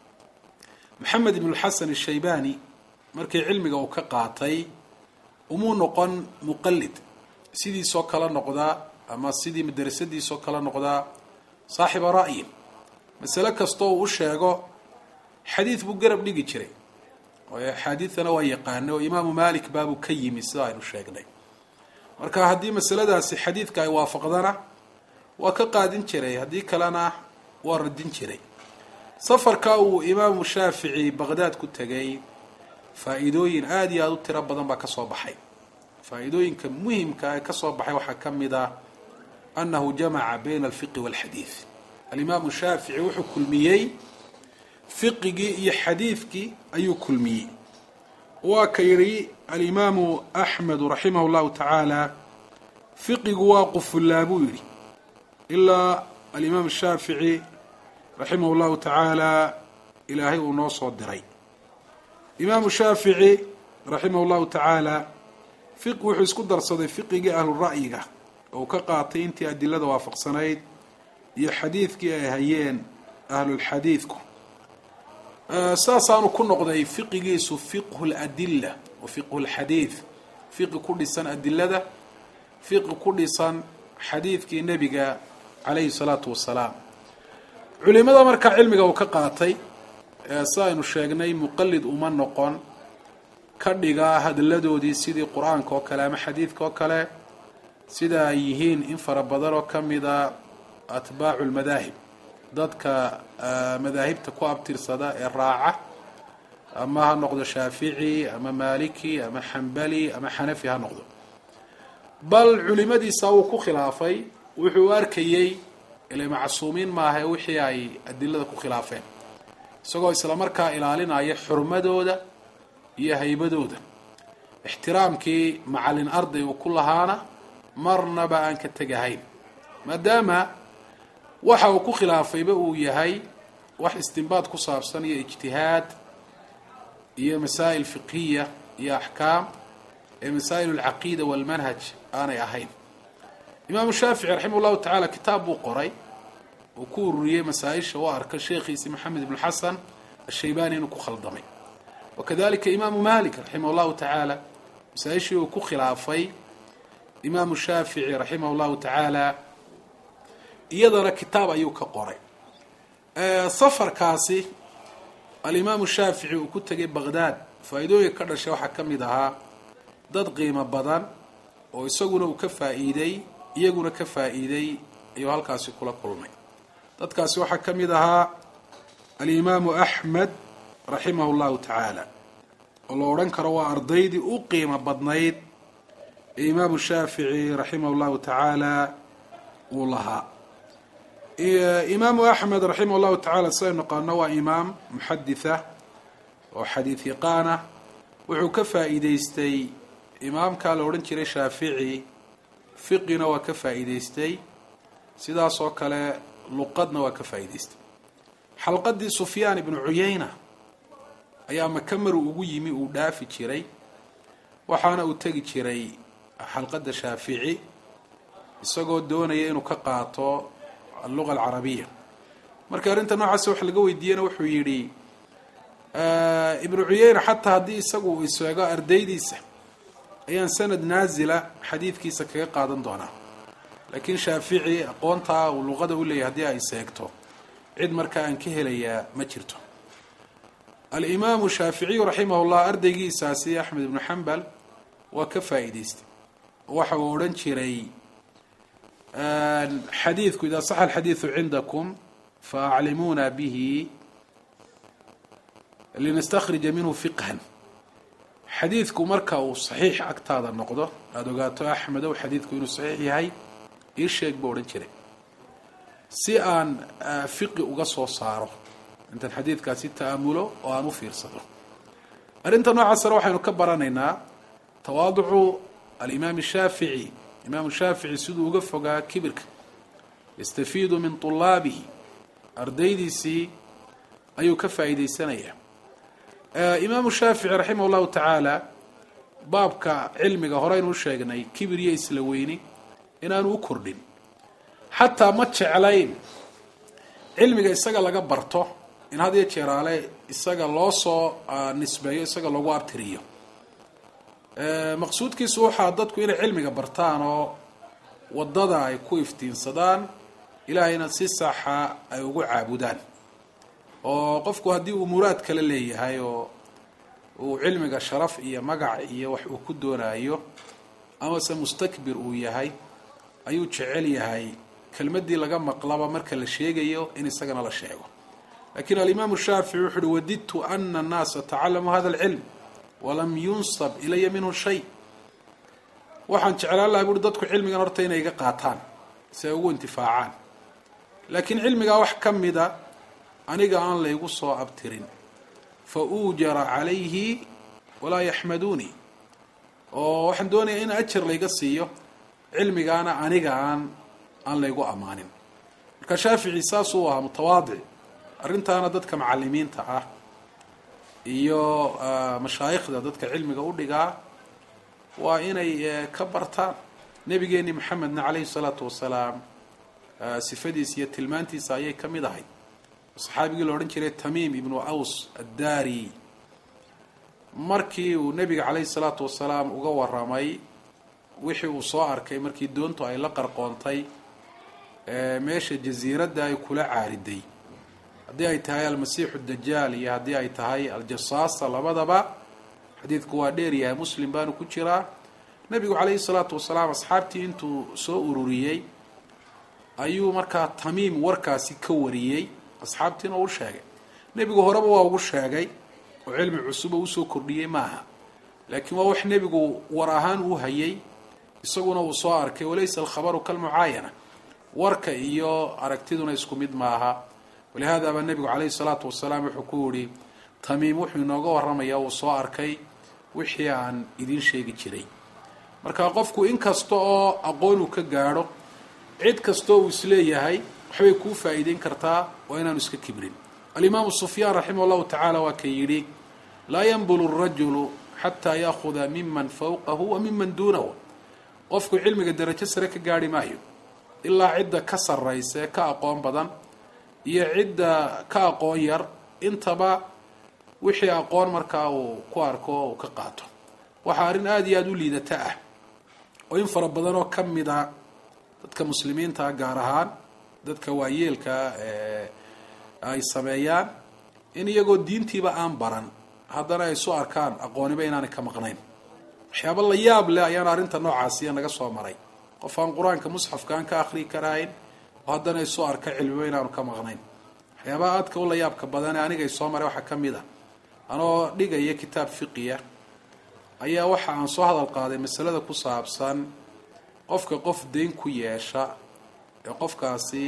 maxamed ibn xasan الshaybani markii cilmiga uu ka qaatay umuu noqon muqalid sidiisoo kala noqdaa ama sidii madrasadiisoo kala noqdaa saaxiba ra'yin masale kastoo uu u sheego xadiid buu garab dhigi jiray waayo axaadiidana waa yaqaana oo imaamu malik baabuu ka yimi sida aynu sheegnay marka haddii masaladaasi xadiidka ay waafaqdana waa ka qaadin jiray haddii kalena waa radin jiray safarka uu imaamu shaafici baqdaad ku tegay faa-iidooyin aada iyo aada u tiro badan baa kasoo baxay faa-iidooyinka muhimka ee kasoo baxay waxaa ka mid ah annahu jamaca bayna alfiqi walxadiid alimaamu shaafici wuxuu kulmiyey fiqigii iyo xadiidkii ayuu kulmiyey waa ka yidhi alimaamu axmedu raximah llahu tacaala fiqigu waa qufullaa buu yidhi ilaa alimaam shaafici raximah llahu tacaala ilaahay uu noo soo diray imaamu shaafici raximah llahu tacaala fiq wuxuu isku darsaday fiqigii ahlu ra'yiga oo uu ka qaatay intii adilada waafaqsanayd iyo xadiidkii ay hayeen ahlulxadiidku saasaanu ku noqday fiqigiisu fiqhu ladila wa fiqhu lxadiid fiqi ku dhisan adilada fiqi ku dhisan xadiidkii nebiga calayhi salaatu wasalaam culimada markaa cilmiga uu ka qaatay si aynu sheegnay muqalid uma noqon ka dhiga hadaladoodii sidii qur-aanka oo kale ama xadiidka oo kale sida ay yihiin in fara badan oo ka mida atbaacu lmadaahib dadka madaahibta ku abtirsada ee raaca ama ha noqdo shaafici ama maliki ama xambali ama xanafi ha noqdo bal culimadiisa wuu ku khilaafay wuxuu arkayey ila macsuumiin maaha wixii ay adilada ku khilaafeen isagoo isla markaa ilaalinaya xurmadooda iyo haybadooda ixtiraamkii macalin arday uu ku lahaana marnaba aan ka tegahayn maadaama waxa uu ku khilaafayba uu yahay wax istinbaad ku saabsan iyo ijtihaad iyo masaa'il fiqhiya iyo axkaam ee masaa'il alcaqiida walmanhaj aanay ahayn imaamu shaafici raximah llahu tacaala kitaab buu qoray uu ku ururiyey masaa-isha u arka sheekhiisi maxamed ibn xasan ashaybani inuu ku khaldamay wakadalika imaamu malik raximah llahu tacaala masaa-ishii uu ku khilaafay imaamu shaafici raximah llahu tacaala iyadana kitaab ayuu ka qoray safarkaasi alimaamu shaafici uu ku tegay baqdaad faa-iidooyinka ka dhashay waxaa ka mid ahaa dad qiimo badan oo isaguna uu ka faa-iiday iyaguna ka faa-iiday ayuu halkaasi kula kulmay dadkaasi waxaa ka mid ahaa alimaamu axmed raximahu llahu tacaala oo la odhan karo waa ardaydii u qiimo badnayd ee imaamu shaafici raximahu llahu tacaala uu lahaa imaamu axmed raximah llahu tacala sidaynu naqaano waa imaam muxaditha oo xadiid yaqaana wuxuu ka faa'iideystay imaamkaa la odhan jiray shaafici fiqina waa ka faa'iideystay sidaas oo kale luqadna waa ka faa'iideystay xalqadii sufyaan ibnu cuyayna ayaa maka maru ugu yimi uu dhaafi jiray waxaana uu tegi jiray xalqadda shaafici isagoo doonaya inuu ka qaato alluga alcarabiya marka arrinta noocaas wax laga weydiiyena wuxuu yidhi ibnu cuyeyna xataa haddii isagu uu isheego ardaydiisa ayaan sanad naazila xadiidkiisa kaga qaadan doonaa laakiin shaafici aqoontaa uu luqada u leeyahy haddii ay seegto cid markaa aan ka helayaa ma jirto alimaamu shaaficiyu raximah llah ardaygiisaasi axmed ibnu xambal waa ka faa'iideystay waxa uu odhan jiray xadiidku idaa saxa alxadiidu cindakum faaclimuuna bihi linastakhrija minhu fiqhan xadiidku marka uu saxiix agtaada noqdo aada ogaato axmedow xadiidku inuu saxiix yahay ii sheeg buu odhan jiray si aan fiqi uga soo saaro intaan xadiidkaasi ta'amulo oo aan u fiirsado arrinta noocaasna waxaynu ka baranaynaa tawaaducu alimaam shaafici imaamu shaafici siduu uga fogaa kibirka yastafiidu min tulaabihi ardaydiisii ayuu ka faa'iideysanayaa imaamu shaafici raximah llahu tacaala baabka cilmiga horeynu u sheegnay kibir iyo isla weyni inaanu u kordhin xataa ma jeclayn cilmiga isaga laga barto in had iyo jeeraale isaga loo soo nisbeeyo isaga loogu abtiriyo maqsuudkiisu waxaa dadku inay cilmiga bartaan oo wadada ay ku iftiinsadaan ilaahayna si saxa ay ugu caabudaan oo qofku haddii uu muraad kale leeyahay oo uu cilmiga sharaf iyo magac iyo wax uu ku doonayo amase mustakbir uu yahay ayuu jecel yahay kelmadii laga maqlaba marka la sheegayo in isagana la sheego lakiin alimaamu shaafici wuxu uhi wadidtu ana annaasa tacalamuu hada alcilm walam yunsab ilaya minhu shay waxaan jeclaan lahay buui dadku cilmigan horta inay iga qaataan si ay ugu intifaacaan laakiin cilmigaa wax ka mida aniga aan laygu soo abtirin fa uujara calayhi walaa yaxmaduunii oo waxaan doonayaa in ajar layga siiyo cilmigaana aniga aan aan laygu ammaanin marka shaafici saasuu ahaa mutawaadic arrintaana dadka macalimiinta ah iyo mashaayikhda dadka cilmiga u dhigaa waa inay ka bartaan nebigeeni maxamedna calayhi salaatu wasalaam sifadiisa iyo tilmaantiisa ayay ka mid ahay saxaabigii la odhan jiray tamiim ibnu aws addaari markii uu nebiga calayhi salaatu wasalaam uga waramay wixii uu soo arkay markii doontu ay la qarqoontay meesha jasiiradda ay kula caariday haddii ay tahay almasiixu dajaal iyo haddii ay tahay aljasaasa labadaba xadiidku waa dheer yahay muslim baanu ku jiraa nebigu calayhi salaatu wasalaam asxaabtii intuu soo ururiyey ayuu markaa tamiim warkaasi ka wariyey asxaabtiina u sheegay nebigu horeba waa ugu sheegay oo cilmi cusuba usoo kordhiyey maaha laakiin waa wax nebigu war ahaan uu hayay isaguna uu soo arkay walaysa alkhabaru kalmucaayana warka iyo aragtiduna isku mid maaha walihaada baa nebigu calayhi salaatu wasalaam wuxuu ku yihi tamiim wuxuu inooga waramayaa uu soo arkay wixii aan idiin sheegi jiray marka qofku in kasta oo aqoon uu ka gaadho cid kastoo uu isleeyahay waxbay kuu faa'iideyn kartaa waa inaanu iska kibrin alimaamu sufyaan raximah llahu tacaala waa ka yidhi laa yanbulu rajulu xataa yaahuda miman fawqahu wa miman duunahu qofku cilmiga darajo sare ka gaarhi maayo ilaa cidda ka sarraysa ee ka aqoon badan iyo cidda ka aqoon yar intaba wixii aqoon markaa uu ku arko oo uu ka qaato waxaa arrin aada iyo aada u liidata ah oo in fara badan oo ka mid a dadka muslimiinta gaar ahaan dadka waayeelka ay sameeyaan in iyagoo diintiiba aan baran haddana ay isu arkaan aqooniba inaanay ka maqnayn waxyaaba la yaab leh ayaana arrinta noocaasiya naga soo maray qof aan qur-aanka musxafka aan ka akhriyi karahayn oo haddana isoo arka cilmiba inaanu ka maqnayn waxyaabaha aadka u la yaabka badane anigay soo maray waxaa ka mid a anoo dhigaya kitaab fiqiya ayaa waxa aan soo hadal qaaday masalada ku saabsan qofka qof deyn ku yeesha ee qofkaasi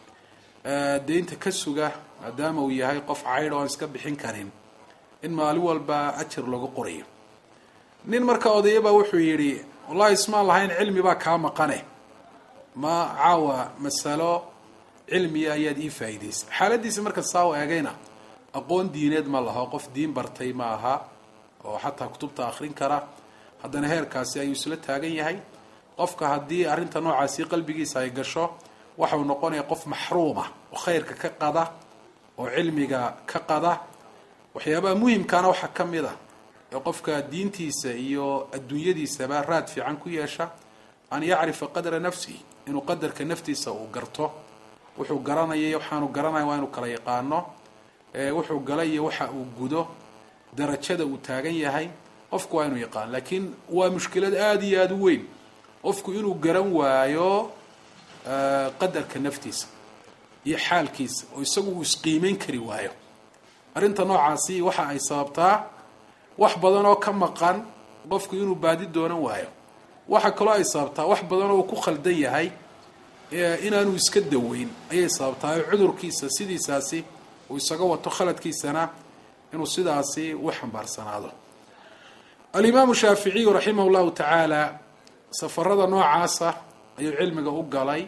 deynta ka suga maadaama uu yahay qof caydh oo aan iska bixin karin in maalin walba ajar lagu qorayo nin marka odayabaa wuxuu yidhi wallahi ismaan lahayn cilmi baa kaa maqane ma caawa masalo cilmiya ayaad ii faa'iidaysay xaaladiisa marka saa u eegayna aqoon diineed ma laho qof diin bartay ma aha oo xataa kutubta akhrin kara haddana heerkaasi ayuu isla taagan yahay qofka haddii arrinta noocaasi qalbigiisa ay gasho waxau noqonaya qof maxruuma oo khayrka ka qada oo cilmiga ka qada waxyaabaha muhimkaana waxaa ka mid a ee qofka diintiisa iyo adduunyadiisaba raad fiican ku yeesha an yacrifa qadra nafsihi inuu qadarka naftiisa uu garto wuxuu garanaya waxaanu garanaya waa inuu kala yaqaano wuxuu galay iyo waxa uu gudo darajada uu taagan yahay qofku waa inuu yaqaano laakiin waa mushkilad aada iyo aada u weyn qofku inuu garan waayo qadarka naftiisa iyo xaalkiisa oo isagu uu isqiimeyn kari waayo arrinta noocaasi waxa ay sababtaa wax badan oo ka maqan qofku inuu baadi doonan waayo waxa kaloo ay sababtaa wax badan oo uu ku khaldan yahay inaanu iska daweyn ayay sababtaa oo cudurkiisa sidiisaasi uu isaga wato khaladkiisana inuu sidaasi u xambaarsanaado alimaamu shaaficiyu raximah llahu tacaala safarada noocaasa ayuu cilmiga u galay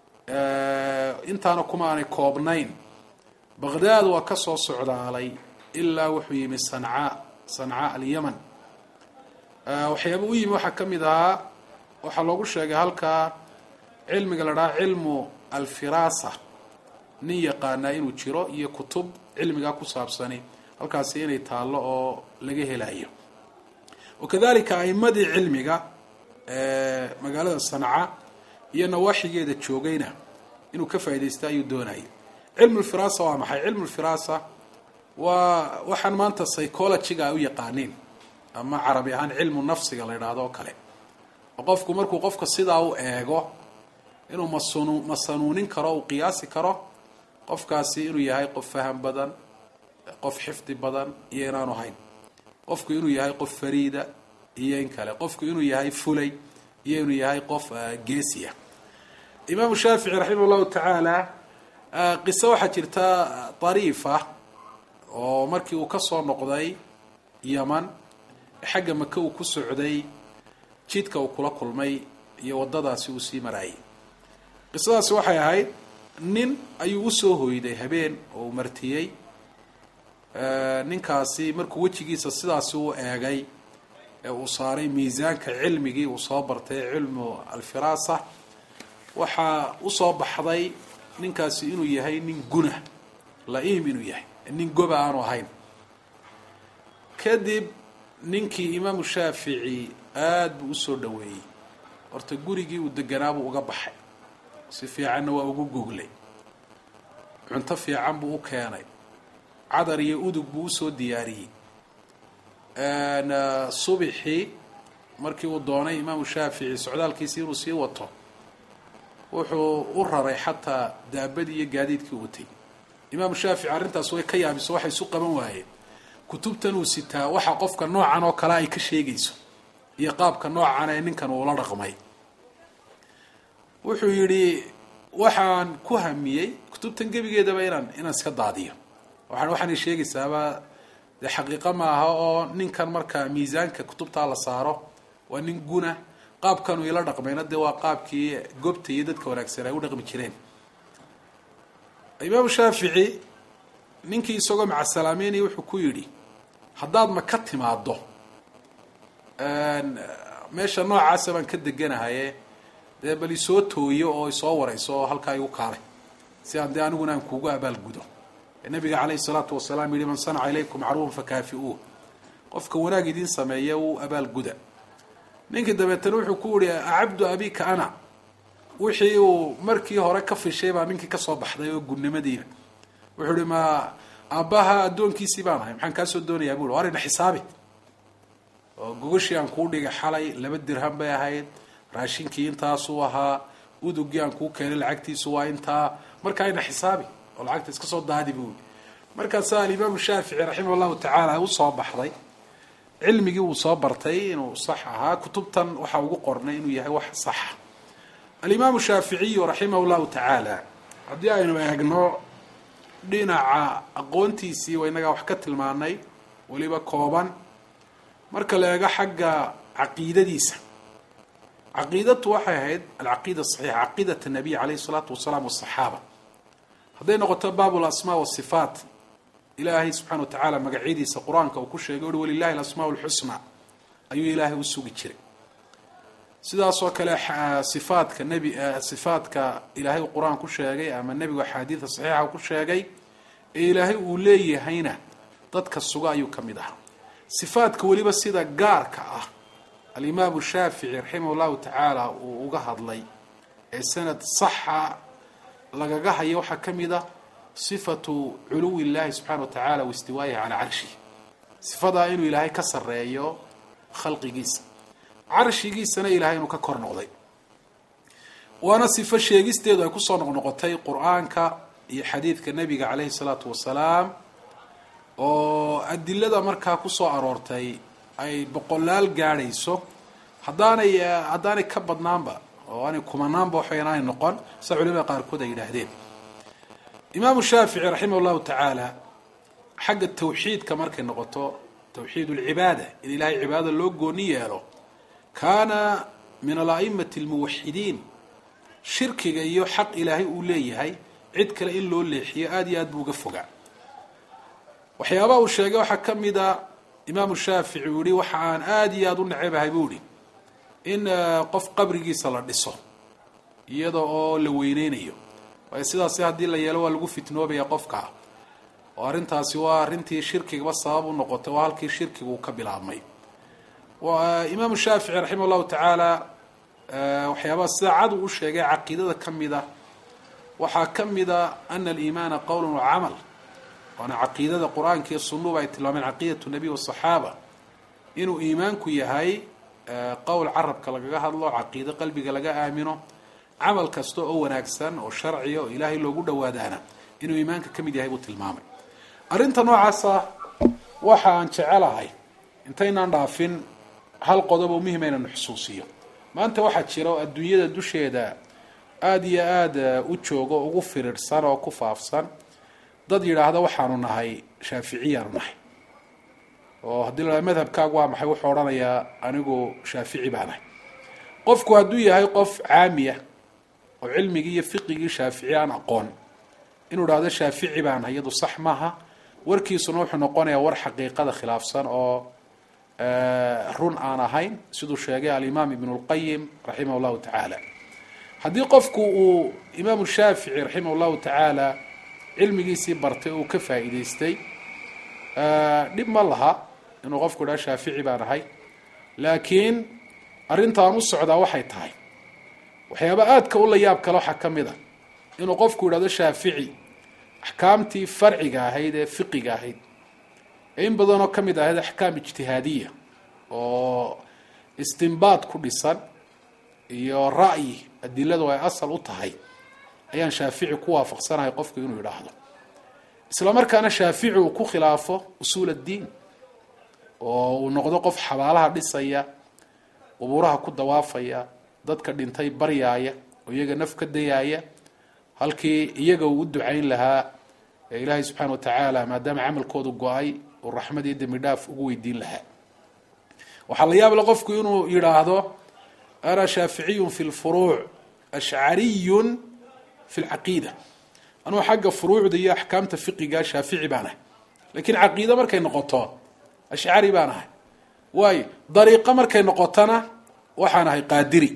intaana kuma aanay koobnayn baqdaad waa ka soo socdaalay ilaa wuxuu yimi sancaa sancaa alyaman waxyaaba u yimi waxaa ka mid ahaa waxaa loogu sheegay halkaa cilmiga la dhaha cilmu alfiraasa nin yaqaanaa inuu jiro iyo kutub cilmigaa ku saabsani halkaasi inay taallo oo laga helayo wakadalika aimadii cilmiga magaalada sanca iyo nawaaxigeeda joogayna inuu ka faaidaysta ayuu doonayay cilmu lfiraasa waa maxay cilmu lfiraasa waa waxaan maanta psychologyga ay u yaqaaniin ama carabi ahaan cilmu nafsiga la idhaahdo oo kale oo qofku markuu qofka sidaa u eego inuu masun masanuunin karo uu qiyaasi karo qofkaasi inuu yahay qof faham badan qof xifdi badan iyo inaanu hayn qofku inuu yahay qof fariida iyo in kale qofku inuu yahay fulay iyo inuu yahay qof geesiya imaamu shaafici raximah llahu tacaala qiso waxaa jirta dariifa oo markii uu ka soo noqday yaman xagga maka uu ku socday jidka uu kula kulmay iyo waddadaasi uu sii maraayay qisadaasi waxay ahayd nin ayuu usoo hoyday habeen oo uu martiyey ninkaasi markuu wejigiisa sidaasi u eegay ee uu saaray miisaanka cilmigii uu soo bartay cilmu alfiraasa waxaa usoo baxday ninkaasi inuu yahay nin guna la-iim inuu yahay nin goba aanu ahayn kadib ninkii imaamu shaafici aada buu usoo dhaweeyey horta gurigii uu deganaabuu uga baxay si fiicanna waa ugu goglay cunto fiican buu u keenay cadar iyo udug buu usoo diyaariyey subixii markii uu doonay imaamu shaafici socdaalkiisii inuu sii wato wuxuu u raray xataa daabadii iyo gaadiidkii watay imaamu shaafici arrintaas way ka yaabiso waxay isu qaban waayeen kutubtan uu sitaa waxa qofka noocan oo kale ay ka sheegayso iyo qaabka noocan ee ninkan uula dhaqmay wuxuu yidhi waxaan ku hamiyey kutubtan gebigeedaba inaan inaan iska daadiyo waa waxaanay sheegaysaaba dee xaqiiqo maaha oo ninkan marka miisaanka kutubtaa la saaro waa nin guna qaabkanuu ila dhaqmayna dee waa qaabkii gobta iyo dadka wanaagsan ay u dhaqmi jireen imaamu shaafici ninkii isagoo macasalaameynaya wuxuu ku yidhi haddaad ma ka timaado meesha noocaasa baan ka deganahaye dee bal isoo tooyo oo isoo warayso oo halkaa igu kaalay si aan dee aniguna aan kuugu abaalgudo nabiga caleyhi salaatu wasalaam yihi man sanaca ilaykum macruufan fakaafi-uu qofka wanaag idiin sameeya uu abaalguda ninkii dabeetana wuxuu ku yihi acabdu abika ana wixii uu markii hore ka fishay baa ninkii kasoo baxday oo gunnimadiina wuxuu ihi ma aabbaha addoonkiisii baan ahay maxaan kaasoo doonayaa bui arina xisaabi oo gogashii aan kuu dhigay xalay laba dirham bay ahayd raashinkii intaasuu ahaa udugii aan kuu keenay lacagtiisu waa intaa markaa ina xisaabi oo lacagta iska soo daadi buui markaasaa alimaamu shaafici raximah llahu tacaala usoo baxday cilmigii uu soo bartay inuu sax ahaa kutubtan waxa ugu qornay inuu yahay wax saxa alimaamu shaaficiyu raximah llahu tacaala haddii aynu eegno dhinaca aqoontiisii waa inagaa wax ka tilmaanay weliba kooban marka la eego xagga caqiidadiisa caqiidatu waxay ahayd alcaqiida saxiixa caqiidat nabiy calayhi salaatu wasalaam wasaxaaba hadday noqoto baab lasmaa wasifaat ilaahay subxana wa tacaala magacyadiisa qur-aanka uu ku sheegay uhi walilahi alasmaa lxusna ayuu ilaahay u sugi jiray sidaasoo kale sifaadka nebi sifaadka ilaahay uu qur-aan ku sheegay ama nebigu axaadiida saxiixa ku sheegay ee ilaahay uu leeyahayna dadka suga ayuu ka mid ahaa sifaadka weliba sida gaarka ah alimaamu shaafici raximah llahu tacaala uu uga hadlay ee sanad saxa lagaga hayo waxaa ka mid a sifatu culuwi illahi subxana wa tacaala waistiwaayihi calaa carshihi sifadaa inuu ilaahay ka sareeyo khalqigiisa carshigiisana ilaahay inuu ka kor noqday waana sifo sheegisteedu ay kusoo noqnoqotay qur-aanka iyo xadiidka nebiga caleyhi salaatu wasalaam oo adilada markaa kusoo aroortay ay boqolaal gaadhayso haddaanay haddaanay ka badnaanba oo aanay kumanaanba waxba inaanay noqon sida culimada qaarkood ay yidhaahdeen imaamu shaafici raximah llahu tacaala xagga tawxiidka markay noqoto tawxiid lcibaada in ilaahay cibaadada loo gooni yeelo kaana min alaimati almuwaxidiin shirkiga iyo xaq ilaahay uu leeyahay cid kale in loo leexiyo aada iyo aad buu uga fogaa waxyaabaha uu sheegay waxaa ka mid a imaamu shaafici uu yihi waxa aan aada iyo aada u nacebahay buu ihi in qof qabrigiisa la dhiso iyada oo la weyneynayo waayo sidaasi haddii la yeelo waa lagu fitnoobaya qofka oo arrintaasi waa arrintii shirkigaba sabab u noqotay waa halkii shirkiga uu ka bilaabmay imaamu shaafici raximah llahu tacaala waxyaabaha sida cad uu u sheegay caqiidada ka mid a waxaa ka mid a ana aliimaana qowla wacamal waana caqiidada qur-aanka iyo sunuba ay tilmaameen caqiidatu nabiy wasaxaaba inuu iimaanku yahay qowl carabka lagaga hadlo caqiido qalbiga laga aamino camal kasta oo wanaagsan oo sharciya oo ilaahay loogu dhawaadaana inuu iimaanka ka mid yahay buu tilmaamay arrinta noocaasa waxa aan jecelahay intaynaan dhaafin hal qodob oo muhim inanu xusuusiyo maanta waxaa jira oo adduunyada dusheeda aada iyo aada u joogo ugu firirsan oo ku faafsan dad yidhaahda waxaanu nahay shaaficiyaanu nahay oo haddii la madhabkaagu waa maxay wuxuu odhanayaa anigu shaafici baa nahay qofku hadduu yahay qof caamiya oo cilmigii iyo fiqigii shaafici aan aqoon inuu idhahdo shaafici baa nahay iyadu sax maaha warkiisuna wuxuu noqonayaa war xaqiiqada khilaafsan oo run aan ahayn siduu sheegay alimaam ibn lqayim raximah llahu tacaala haddii qofku uu imaamu shaafici raximah llahu tacaala cilmigiisii bartay uu ka faa'iidaystay dhib ma laha inuu qofku idhaha shaafici baan ahay laakiin arrintaan u socdaa waxay tahay waxyaaba aadka u la yaab kale waxaa ka mid a inuu qofku yidhahdo shaafici axkaamtii farciga ahayd ee fiqiga ahayd ee in badanoo ka mid ahayd axkaam ijtihaadiya oo istimbaad ku dhisan iyo ra'yi adiladu ay asal u tahay ayaan shaafici ku waafaqsanahay qofku inuu yidhaahdo isla markaana shaafici uu ku khilaafo usuul addiin oo uu noqdo qof xabaalaha dhisaya qubuuraha ku dawaafaya dadka dhintay baryaaya oo iyaga naf ka dayaaya halkii iyaga uu u ducayn lahaa ee ilaahay subxaana wa tacaala maadaama camalkoodu go-ay uu raxmad iyo dembi dhaaf ugu weydiin lahaa waxaa la yaable qofku inuu yidhaahdo ana shaaficiyun fi lfuruuc ashcariyun fi lcaqiida anugu xagga furuucda iyo axkaamta fiqiga shaafici baan ahay lakiin caqiide markay noqoto ashcari baan ahay waayo dariiqo markay noqotona waxaan ahay qaadiri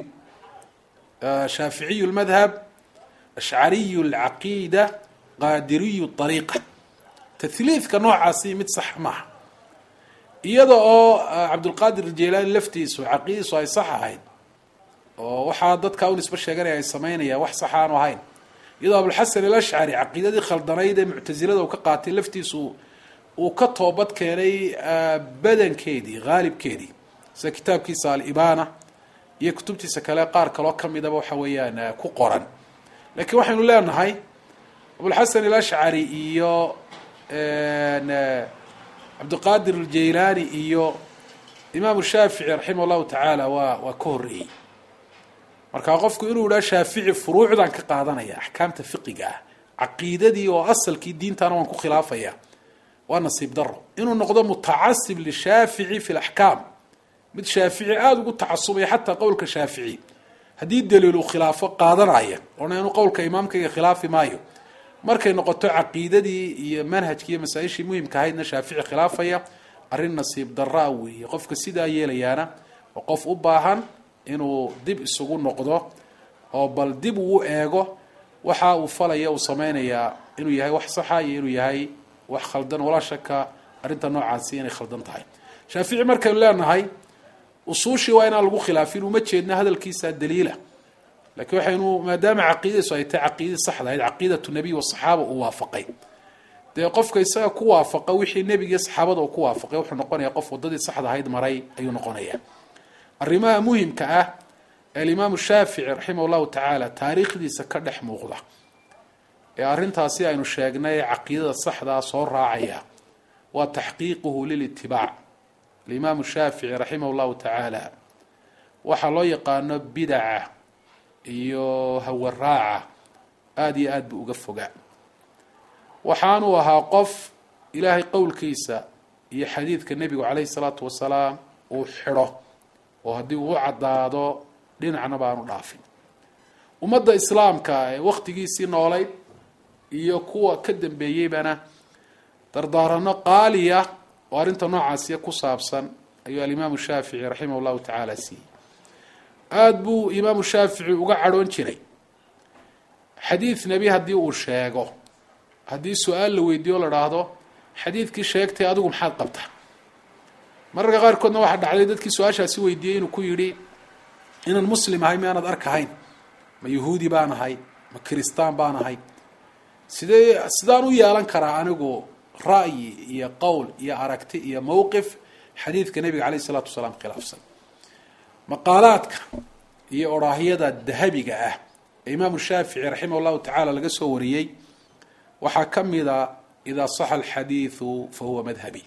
shaaficiyu lmadhab ashcariyu lcaqiida qaadiriyu ariiqa tahliidka noocaasi mid sax maaha iyada oo cabdulqaadir jelaani laftiisu caqiidadiisu ay sax ahayd oo waxaa dadka u nisbo sheeganaya ay samaynayaan wax sax aanu ahayn iyadoo abulxasan alashcari caqiidadii khaldanayd ee muctasilada uu ka qaatay laftiisu uu ka toobad keenay badankeedii haalibkeedii sida kitaabkiisa alibana iyo kutubtiisa kale qaar kaloo kamidaba waxa weeyaan ku qoran lakiin waxaynu leenahay abulxasan alashcari iyo cabdiqaadir aljaylaani iyo imaamu shaafici raximah llahu tacaala waa waa ka horreeyey marka qofku inuu idhaha shaafici furuucdan ka qaadanaya axkaamta fiqiga ah caqiidadii oo asalkii diintana waan ku khilaafaya waa nasiib daro inuu noqdo mutacasib lishaafici fi laxkaam mid shaafici aada ugu tacasubaya xataa qowlka shaafici haddii daliilu khilaafo qaadanaya oona inuu qowlka imaamkayga khilaafi maayo markay noqoto caqiidadii iyo manhajkii iyo masaa-ishii muhimka ahaydna shaafici khilaafaya arrin nasiib daraa weeye qofka sidaa yeelayaana oo qof u baahan inuu dib isugu noqdo oo bal dib uu eego waxa uu falaya uu sameynayaa inuu yahay wax saxa iyo inuu yahay wax khaldan walaa shaka arrinta noocaasi inay khaldan tahay shaafici markaynu leenahay usuushii waa inaan lagu khilaafin uma jeedna hadalkiisa daliila lakiin waxaynu maadaama caqiidadiisu ay tahay caqiidadii saxda ahayd caqiidatu nabiy wasaxaaba uu waafaqay dee qofka isaga ku waafaqa wixii nebigiiyo saxaabada uu ku waafaqay wuxuu noqonaya qof wadadii saxda ahayd maray ayuu noqonaya arrimaha muhimka ah ee alimaamu shaafici raximah llahu tacaala taariikhdiisa ka dhex muuqda ee arrintaasi aynu sheegnay caqiidada saxdaa soo raacaya waa taxqiiquhu lilitibaac alimaamu shaafici raximah llahu tacaala waxaa loo yaqaano bidaca iyo hawaraaca aada iyo aada buu uga fogaa waxaanuu ahaa qof ilaahay qowlkiisa iyo xadiidka nebigu calayhi salaatu wasalaam uu xidho oo haddii uu caddaado dhinacna baanu dhaafin ummadda islaamka ee wakhtigiisii noolayd iyo kuwa ka dambeeyeybana dardaarano qaaliya oo arrinta noocaasiya ku saabsan ayuu alimaamu shaafici raximah llahu tacaala siiyey aada buu imaamu shaafici uga cadhoon jiray xadiid nebi haddii uu sheego haddii su-aal la weydiiyo o la dhaahdo xadiidkii sheegtay adigu maxaad qabta mararka qaarkoodna waxaa dhacday dadkii su-aashaasi weydiiyey inuu ku yidhi inaan muslim ahay miaanad arkahayn ma yahuudi baan ahay ma kiristaan baan ahay sidee sidaan u yeelan karaa anigu ra'yi iyo qowl iyo aragti iyo mowqif xadiidka nebiga caleyh isalaatu wasalaam khilaafsan maqaalaadka iyo oraahyada dahabiga ah ee imaamu shaafici raximah llahu tacaala laga soo wariyey waxaa ka mida idaa saxa alxadiidu fa huwa madhabi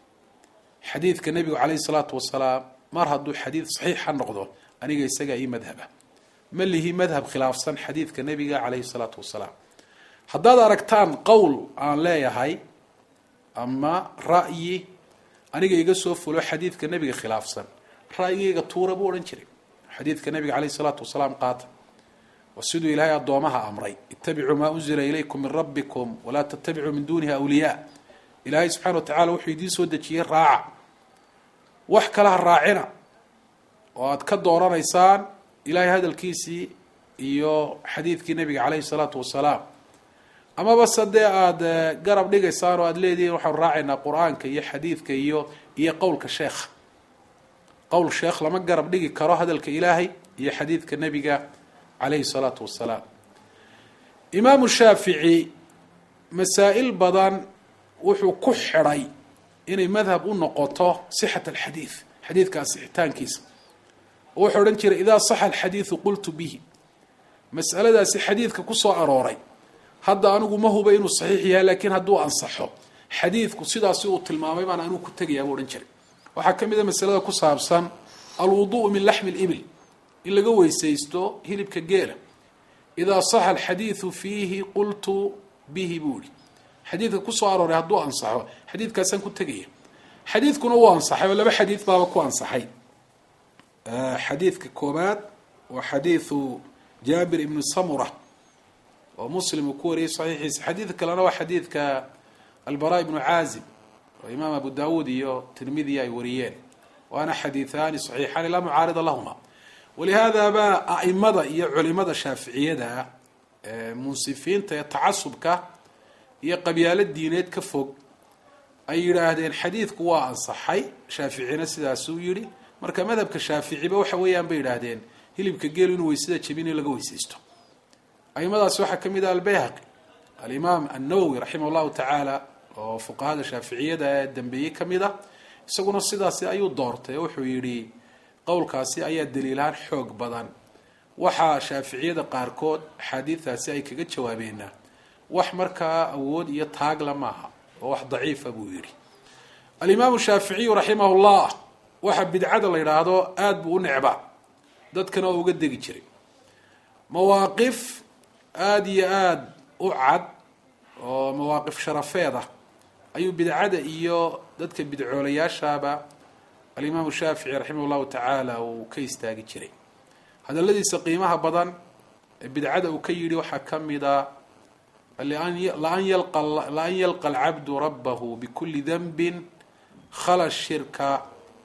xadiidka nebigu caleyhi salaatu wasalaam mar hadduu xadiid saxiixa noqdo aniga isagaa ii madhaba ma lihi madhab khilaafsan xadiidka nebiga caleyhi salaatu wasalaam haddaad aragtaan qowl aan leeyahay ama ra'yi aniga iga soo fulo xadiidka nebiga khilaafsan ra'yigayga tuura buu odhan jiray xadiidka nebiga caleyhi salaatu wasalaam qaata waa siduu ilaahay addoomaha amray ittabicuu maa unzila ilaykum min rabbikum walaa tattabicuu min dunihi awliyaa ilaahay subxana wa tacala wuxuu idiin soo dejiyey raaca wax kale ha raacina oo aada ka dooranaysaan ilaahay hadalkiisii iyo xadiidkii nebiga caleyhi salaatu wasalaam amaba se dee aada garab dhigaysaan oo aada leedihiin waxaanu raacaynaa qur-aanka iyo xadiidka iyo iyo qowlka sheekha qowl sheekh lama garab dhigi karo hadalka ilaahay iyo xadiidka nebiga caleyhi salaatu wasalaam imaamu shaafici masaa-il badan wuxuu ku xidhay inay madhab u noqoto sixat alxadiid xadiidka asixitaankiisa oo wuxuu odhan jiray idaa saxa alxadiidu qultu bihi mas'aladaasi xadiidka kusoo arooray hadda anigu ma huba inuu saxiix yahay laakiin hadduu ansaxo xadiidku sidaasi uu tilmaamay baan anigu ku tegayaa buu odhan jiray waxaa ka mid a masalada ku saabsan alwudu'u min laxmi libil in laga weysaysto hilibka geela idaa saxa alxadiidu fiihi qultu bihi buu ihi xadiidka kusoo arooray hadduu ansaxo xadiidkaasaan ku tegaya xadiidkuna wuu ansaxay oo laba xadiid baaba ku ansaxay xadiidka koobaad waa xadiidu jaabir ibni samura oo muslim uu ku wariyey saxiixiisa xadiidka kalena waa xadiidka albara ibnu caazib oo imaam abu dawuud iyo tirmidiya ay wariyeen waana xadiiثaani صaxiixaani laa mucaarida lahuma walihaada ba aimada iyo culimada shaaficiyada munsifiinta ee tacasubka iyo qabyaalo diineed ka fog ay yidhaahdeen xadiidku waa ansaxay shaaficina sidaasuu yihi marka madhabka shaaficiba waxa weeyaan bay yidhaahdeen hilibka geel inuu weysada jebin in laga weysaysto aimadaasi waxaa ka mid ah albayhaqi alimaam annawowi raximah llahu tacaala oo fuqahada shaaficiyada ee dambeeyey ka mid a isaguna sidaasi ayuu doortay oo wuxuu yidhi qowlkaasi ayaa daliilahaan xoog badan waxaa shaaficiyada qaarkood axaadiidaasi ay kaga jawaabeena wax markaa awood iyo taagla maaha oo wax daciifa buu yidhi alimaamu shaaficiyu raximahullah waxa bidcada la yidhaahdo aada buu u necba dadkana oo uga degi jiray mawaaqif aada iyo aada u cad oo mawaaqif sharafeed ah ayuu bidcada iyo dadka bidcoolayaashaaba alimaamu shaafici raximah llahu tacaala uu ka istaagi jiray hadaladiisa qiimaha badan ee bidcada uu ka yidhi waxaa ka mida laan yalqa alcabdu rabahu bikuli danbin khala shirka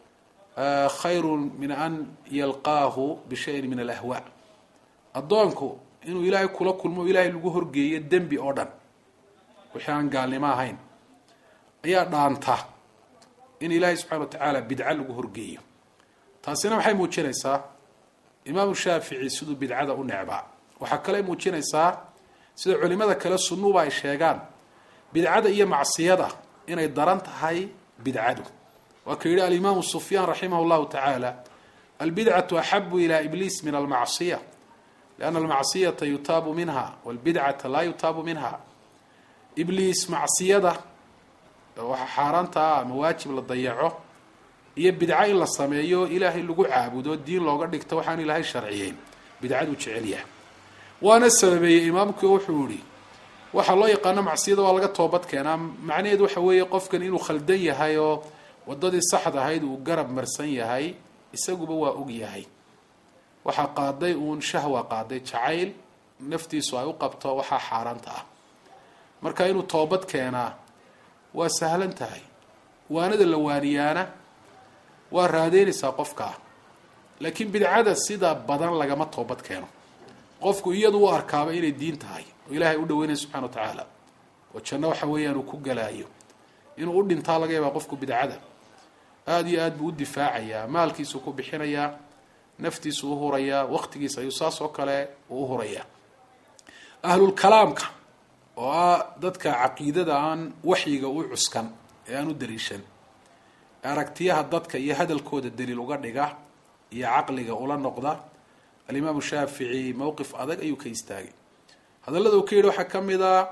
khayru min an yalqaahu bishayin min alahwa addoonku inuu ilaahay kula kulmo ilaahay lagu horgeeyo dembi oo dhan wixii aan gaalnimo ahayn ayaa dhaanta in ilaahay subxana wa tacaala bidco lagu horgeeyo taasina maxay muujinaysaa imaamu shaafici siduu bidcada u necbaa waxaa kale muujinaysaa sida culimada kale sunnuba ay sheegaan bidcada iyo macsiyada inay daran tahay bidcadu waa ka yidhi alimaamu sufyaan raximah llahu tacaala albidcatu axabu ila ibliis min almacsiya lianna almacsiyata yutaabu minha walbidcata laa yutaabu minha ibliis macsiyada waxa xaaraanta ah ama waajib la dayaco iyo bidco in la sameeyo ilaahay lagu caabudo diin looga dhigto waxaan ilaahay sharciyeyn bidcaduu jecel yahay waana sababeeyey imaamkii wuxuu yihi waxaa loo yaqaano macsiyada waa laga toobad keenaa macnaheedu waxa weeye qofkan inuu khaldan yahay oo wadadii saxda ahayd uu garab marsan yahay isaguba waa og yahay waxaa qaaday uun shahwa qaaday jacayl naftiisu ay u qabto waxaa xaaraanta ah marka inuu toobad keenaa waa sahlan tahay waanada la waaniyaana waa raadeynaysaa qofkaa laakiin bidcada sida badan lagama toobad keeno qofku iyadu u arkaaba inay diin tahay oo ilaahay u dhaweynaya subxana wa tacaala oo janno waxa weeyaan uu ku galaayo inuu u dhintaa laga yaabaa qofku bidcada aada iyo aad buu u difaacayaa maalkiisuu ku bixinayaa naftiisu u hurayaa waqtigiisa ayuu saas oo kale uu u hurayaa ahlulkalaamka oo ah dadka caqiidada aan waxyiga u cuskan ee aan u daliishan aragtiyaha dadka iyo hadalkooda daliil uga dhiga iyo caqliga ula noqda alimaamu shaafici mowqif adag ayuu ka istaagay hadallada uu ka yidhi waxaa ka mid a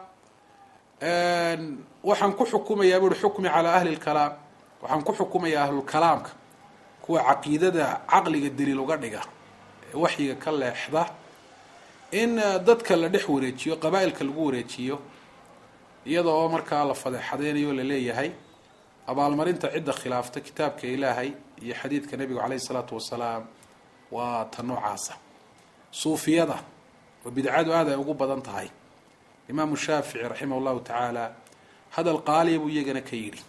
waxaan ku xukumayaa buuhi xukmi calaa ahli lkalaam waxaan ku xukumayaa ahlulkalaamka kuwa caqiidada caqliga daliil uga dhiga ee waxyiga ka leexda in dadka la dhex wareejiyo qabaa-ilka lagu wareejiyo iyada oo markaa la fadeexadeynayo la leeyahay abaalmarinta cidda khilaafta kitaabka ilaahay iyo xadiidka nebigu caleyhi salaatu wasalaam waa ta noocaasa suufiyada oo bidcadu aad ay ugu badan tahay imaamu shaafici raximah llahu tacaala hadal qaaliya buu iyagana ka yidhi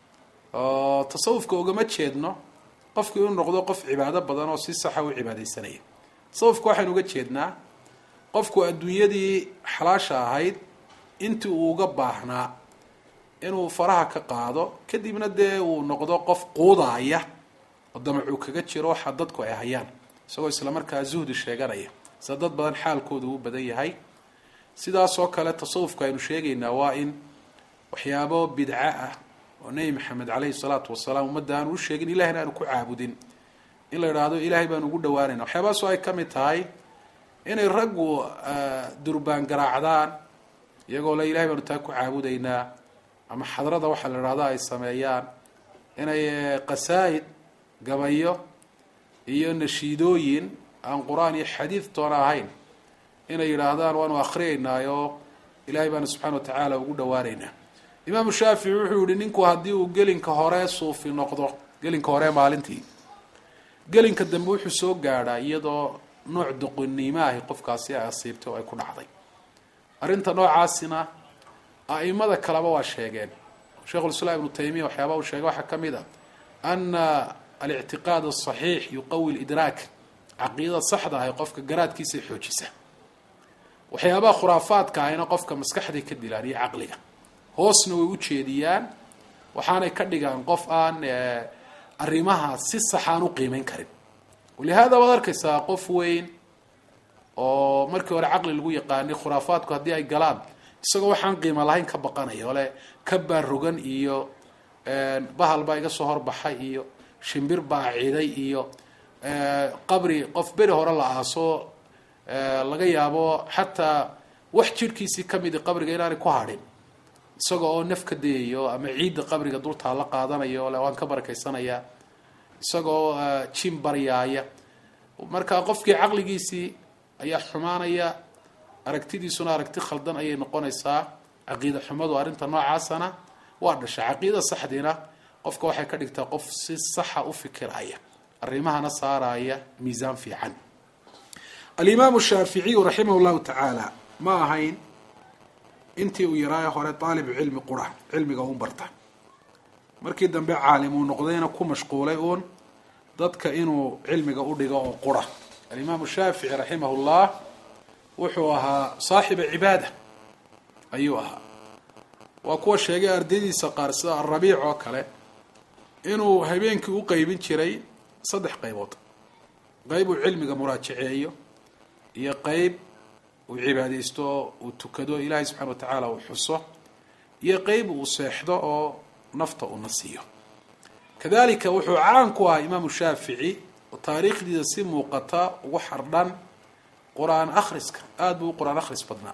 oo tasawufka ugama jeedno qofku inuu noqdo qof cibaado badan oo si saxa u cibaadeysanaya tasawufka waxaynu uga jeednaa qofku adduunyadii xalaasha ahayd intii uu uga baahnaa inuu faraha ka qaado kadibna dee uu noqdo qof quudaaya oo damacuu kaga jiro waxa dadku ay hayaan isagoo islamarkaa zuhdi sheeganaya sida dad badan xaalkooda uu badan yahay sidaasoo kale tasawufka aynu sheegaynaa waa in waxyaabo bidco ah oo nebi maxamed caleyhi salaatu wasalaam ummadda aanu u sheegin ilahina aanu ku caabudin in la idhaahdo ilaahay baanu ugu dhawaanayna waxyaabahaasoo ay ka mid tahay inay raggu durbaan garaacdaan iyagoo le ilahay baanu taa ku caabudaynaa ama xadrada waxaa la idhahdo ay sameeyaan inay qasaa'id gabayo iyo nashiidooyin aan qur-aan iyo xadiid toona ahayn inay yidhaahdaan waanu akhriyaynaayoo ilaahay baanu subxana wa tacaala ugu dhawaanaynaa imaamu shaafici wuxuu yihi ninku haddii uu gelinka hore suufi noqdo gelinka hore maalintii gelinka dambe wuxuu soo gaadhaa iyadoo nooc doqonnimo ahi qofkaasi ay asiibtay oo ay ku dhacday arrinta noocaasina a'imada kaleba waa sheegeen sheikhulislaam ibnu taymiya waxyaaba uu sheegay waxaa ka mid a ana alictiqaad asaxiix yuqawi lidraak caqiidada saxda ahi qofka garaadkiisay xoojisa waxyaabaha khuraafaadka ahina qofka maskaxday ka dilaan iyo caqliga hoosna way u jeediyaan waxaanay ka dhigaan qof aan arrimaha si saxaan u qiimeyn karin walihaada waad arkaysaa qof weyn oo markii hore caqli lagu yaqaanay khuraafaadku haddii ay galaan isagoo waxaan qiimo lahayn ka baqanaya ole ka baarogan iyo bahal baa iga soo horbaxay iyo shimbir baa ciday iyo qabri qof beri hore la aaso laga yaabo xataa wax jidhkiisii kamidi qabriga inaanay ku hadhin isaga oo naf ka dayayo ama ciidda qabriga dultaa la qaadanayo le waan ka barakaysanaya isagaoo jin baryaaya marka qofkii caqligiisii ayaa xumaanaya aragtidiisuna aragti khaldan ayay noqonaysaa caqiida xumadu arrinta noocaasana waa dhasha caqiida saxdiina qofka waxay ka dhigtaa qof si saxa u fikiraya arrimahana saaraya miisaan fiican alimaamu shaaficiyu raximah llahu tacaala ma ahayn intii uu yaraayo hore daalibu cilmi qura cilmiga un barta markii dambe caalim uu noqdayna ku mashquulay uun dadka inuu cilmiga u dhigo oo qura alimaamu shaafici raximah llah wuxuu ahaa saaxiba cibaada ayuu ahaa waa kuwa sheegay ardaydiisa qaar sida alrabiic oo kale inuu habeenkii u qeybin jiray saddex qaybood qeyb uu cilmiga muraajaceeyo iyo qeyb uu cibaadaysto oo uu tukado ilaahay subxana wa tacaala uu xuso iyo qeyb uu seexdo oo nafta uu nasiiyo kadalika wuxuu caan ku ahaa imaamu shaafici oo taariikhdiisa si muuqata ugu xardhan qur-aan akhriska aada buu u qur-aan akhris badnaa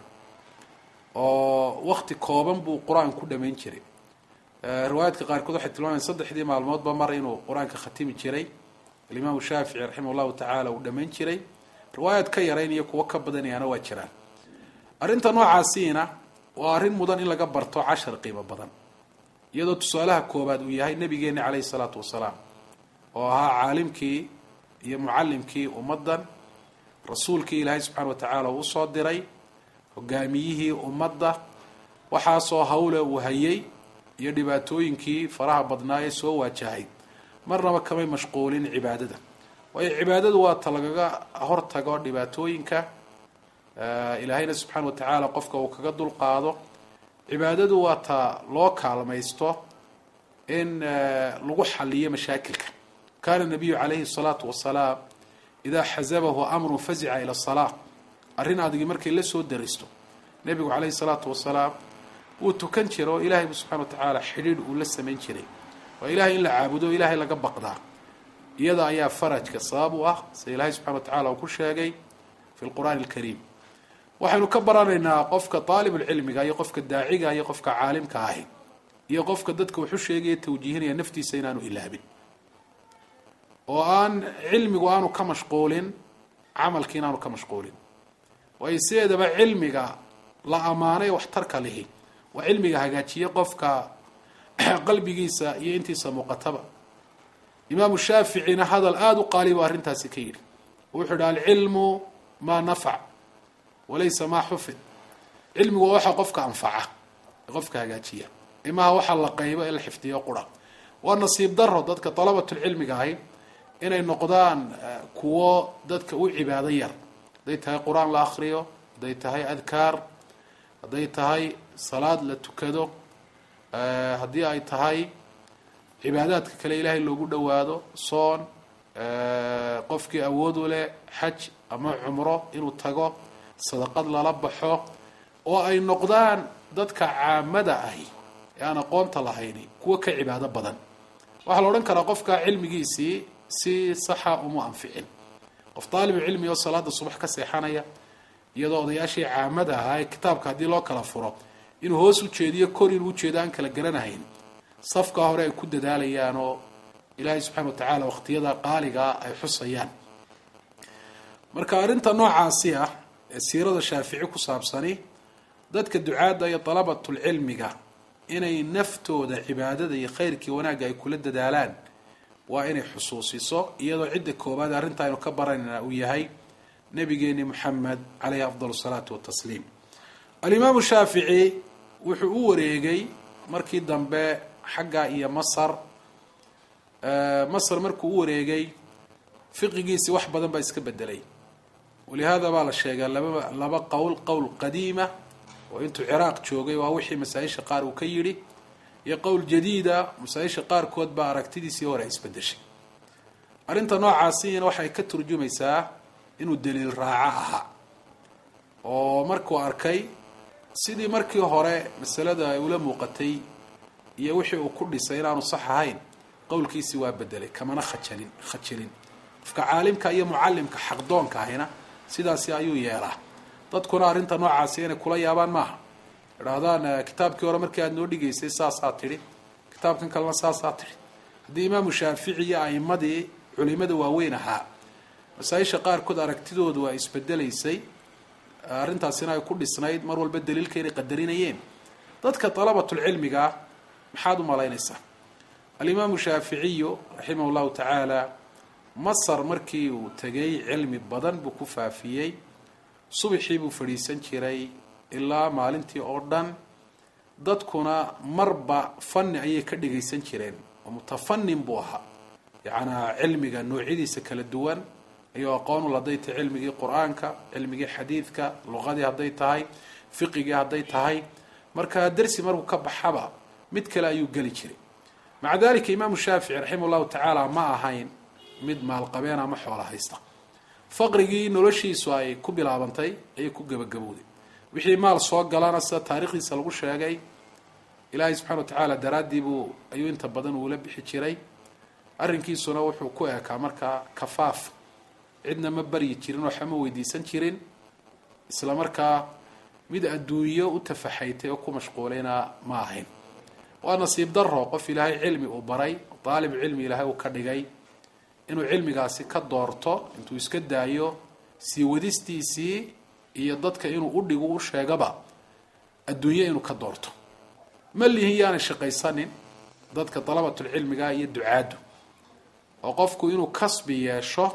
oo wakti kooban buu qur-aan ku dhamayn jiray riwaayaadka qaarkood waxay tilmaamayan saddexdii maalmoodba mar inuu qur-aanka khatimi jiray alimaamu shaafici raximah llahu tacaala uu dhamayn jiray riwaayaad ka yarayn iyo kuwo ka badanayaana waa jiraan arrinta noocaasiina waa arrin mudan in laga barto cashar qiimo badan iyadoo tusaalaha koobaad uu yahay nabigeeni caleyhi salaatu wasalaam oo ahaa caalimkii iyo mucalimkii ummaddan rasuulkii ilaahay subxaana wa tacaala uu usoo diray hogaamiyihii ummadda waxaasoo hawle uu hayay iyo dhibaatooyinkii faraha badnaa ee soo waajahay marnaba kamay mashquulin cibaadada waayo cibaadadu waa ta lagaga hortago dhibaatooyinka ilaahayna subxaana wa tacaala qofka uu kaga dulqaado cibaadadu waa ta loo kaalmaysto in lagu xaliyo mashaakilka kana nabiyu calayhi salaatu wasalaam idaa xasabahu amrun fazica ila salaa arrin adigi markay la soo daristo nebigu calayhi salaatu wasalaam wuu tukan jira oo ilaahay subxana wa tacaala xidhiidh uu la samayn jiray waa ilahay in la caabudo ilaahay laga baqdaa iyada ayaa farajka sabab u ah sida ilaahay subxana wa tacala uu ku sheegay fi lqur'aani alkariim waxaynu ka baranaynaa qofka daalibulcilmiga iyo qofka daaciga iyo qofka caalimka ahi iyo qofka dadka wuxu sheegaya tawjiihinaya naftiisa inaanu ilaabin oo aan cilmigu aanu ka mashquulin camalki inaanu ka mashquulin waayo sideedaba cilmiga la ammaanay waxtarka lihi waa cilmiga hagaajiye qofka qalbigiisa iyo intiisa muuqataba imaamu shaaficina hadal aada u qaalibu arrintaasi ka yidhi wuxuu yidhi alcilmu maa nafac walaysa maa xufid cilmigu waa waxa qofka anfaca ee qofka hagaajiya imaha waxa la qaybo ee la xifdiyo qura waa nasiib daro dadka dalabatulcilmiga ahi inay noqdaan kuwo dadka u cibaado yar hadday tahay qur-aan la akriyo hadday tahay adkaar hadday tahay salaad la tukado haddii ay tahay cibaadaadka kale ilaahay loogu dhowaado soon qofkii awood u leh xaj ama cumro inuu tago sadaqad lala baxo oo ay noqdaan dadka caamada ahi ee aan aqoonta lahayni kuwo ka cibaado badan waxaa la odhan karaa qofka cilmigiisii si saxa uma anficin qof daalibu cilmi oo salaada subax ka seexanaya iyadoo odayaashii caamada ahaa ee kitaabka haddii loo kala furo inuu hoos u jeediyo kor inuu ujeedo aan kala garanahayn safkaa hore ay ku dadaalayaan oo ilaahay subxana wa tacaala waqtiyada qaaligaa ay xusayaan marka arrinta noocaasi ah ee siirada shaafici ku saabsani dadka ducaadda iyo dalabatulcilmiga inay naftooda cibaadada iyo khayrkii wanaagga ay kula dadaalaan waa inay xusuusiso iyadoo cidda koobaad arrinta aynu ka baranayna uu yahay nabigeeni moxamed caleyhi afdal salaatu watasliim alimaamu shaafici wuxuu u wareegay markii dambe xagga iyo masar masar markuu u wareegay fiqigiisii wax badan baa iska bedelay walihaada baa la sheegaa laba laba qowl qowl qadiima oo intuu ciraaq joogay waa wixii masaa-isha qaar uu ka yidhi iyo qowl jadiida masaa-isha qaarkood baa aragtidiisii hore isbedeshay arrinta noocaasina waxay ka turjumaysaa inuu daliil raaco ahaa oo markuu arkay sidii markii hore masalada ay ula muuqatay iyo wixii uu ku dhisay inaanu sax ahayn qowlkiisii waa bedelay kamana khajalin khajilin qofka caalimka iyo mucalimka xaqdoonka ahina sidaasi ayuu yeelaa dadkuna arrinta noocaasi inay kula yaabaan maaha idhaahdaan kitaabkii hore markii aad noo dhigaysay saasaa tidhi kitaabkan kalena saasaa tidhi haddii imaamu shaafici iyo a'imadii culimada waaweyn ahaa masaa-isha qaarkood aragtidoodu waa isbedelaysay arrintaasina ay ku dhisnayd mar walba daliilka inay qadarinayeen dadka dalabatulcilmiga ah maxaad u malaynaysaa alimaamu shaaficiyu raximah llahu tacaala masar markii uu tegay cilmi badan buu ku faafiyey subaxii buu fadhiisan jiray ilaa maalintii oo dhan dadkuna marba fanni ayay ka dhagaysan jireen oo mutafanin buu ahaa yacnaa cilmiga noocyadiisa kala duwan ayuu aqoon u hadday tahay cilmigii qur-aanka cilmigii xadiidka luqadii hadday tahay fiqigii hadday tahay marka dersi markuu ka baxaba mid kale ayuu geli jiray maca dalika imaamu shaafici raximah llahu tacaala ma ahayn mid maalqabeen ama xoola haysta faqrigii noloshiisu ay ku bilaabantay ayay ku gebagabowday wixii maal soo galana sida taarikhdiisa lagu sheegay ilaahay subxana wa tacaala daraaddii buu ayuu inta badan uula bixi jiray arrinkiisuna wuxuu ku ekaa markaa kafaaf cidna ma baryi jirin waxa ma weydiisan jirin isla markaa mid adduunyo u tafaxaytay oo ku mashquulayna ma ahayn waa nasiib daro qof ilaahay cilmi uu baray daalib cilmi ilaahay uu ka dhigay inuu cilmigaasi ka doorto intuu iska daayo sii wadistiisii iyo dadka inuu udhigu u sheegaba adduunyo inuu ka doorto ma lihin yaanay shaqaysanin dadka dalabatulcilmiga iyo ducaaddu oo qofku inuu kasbi yeesho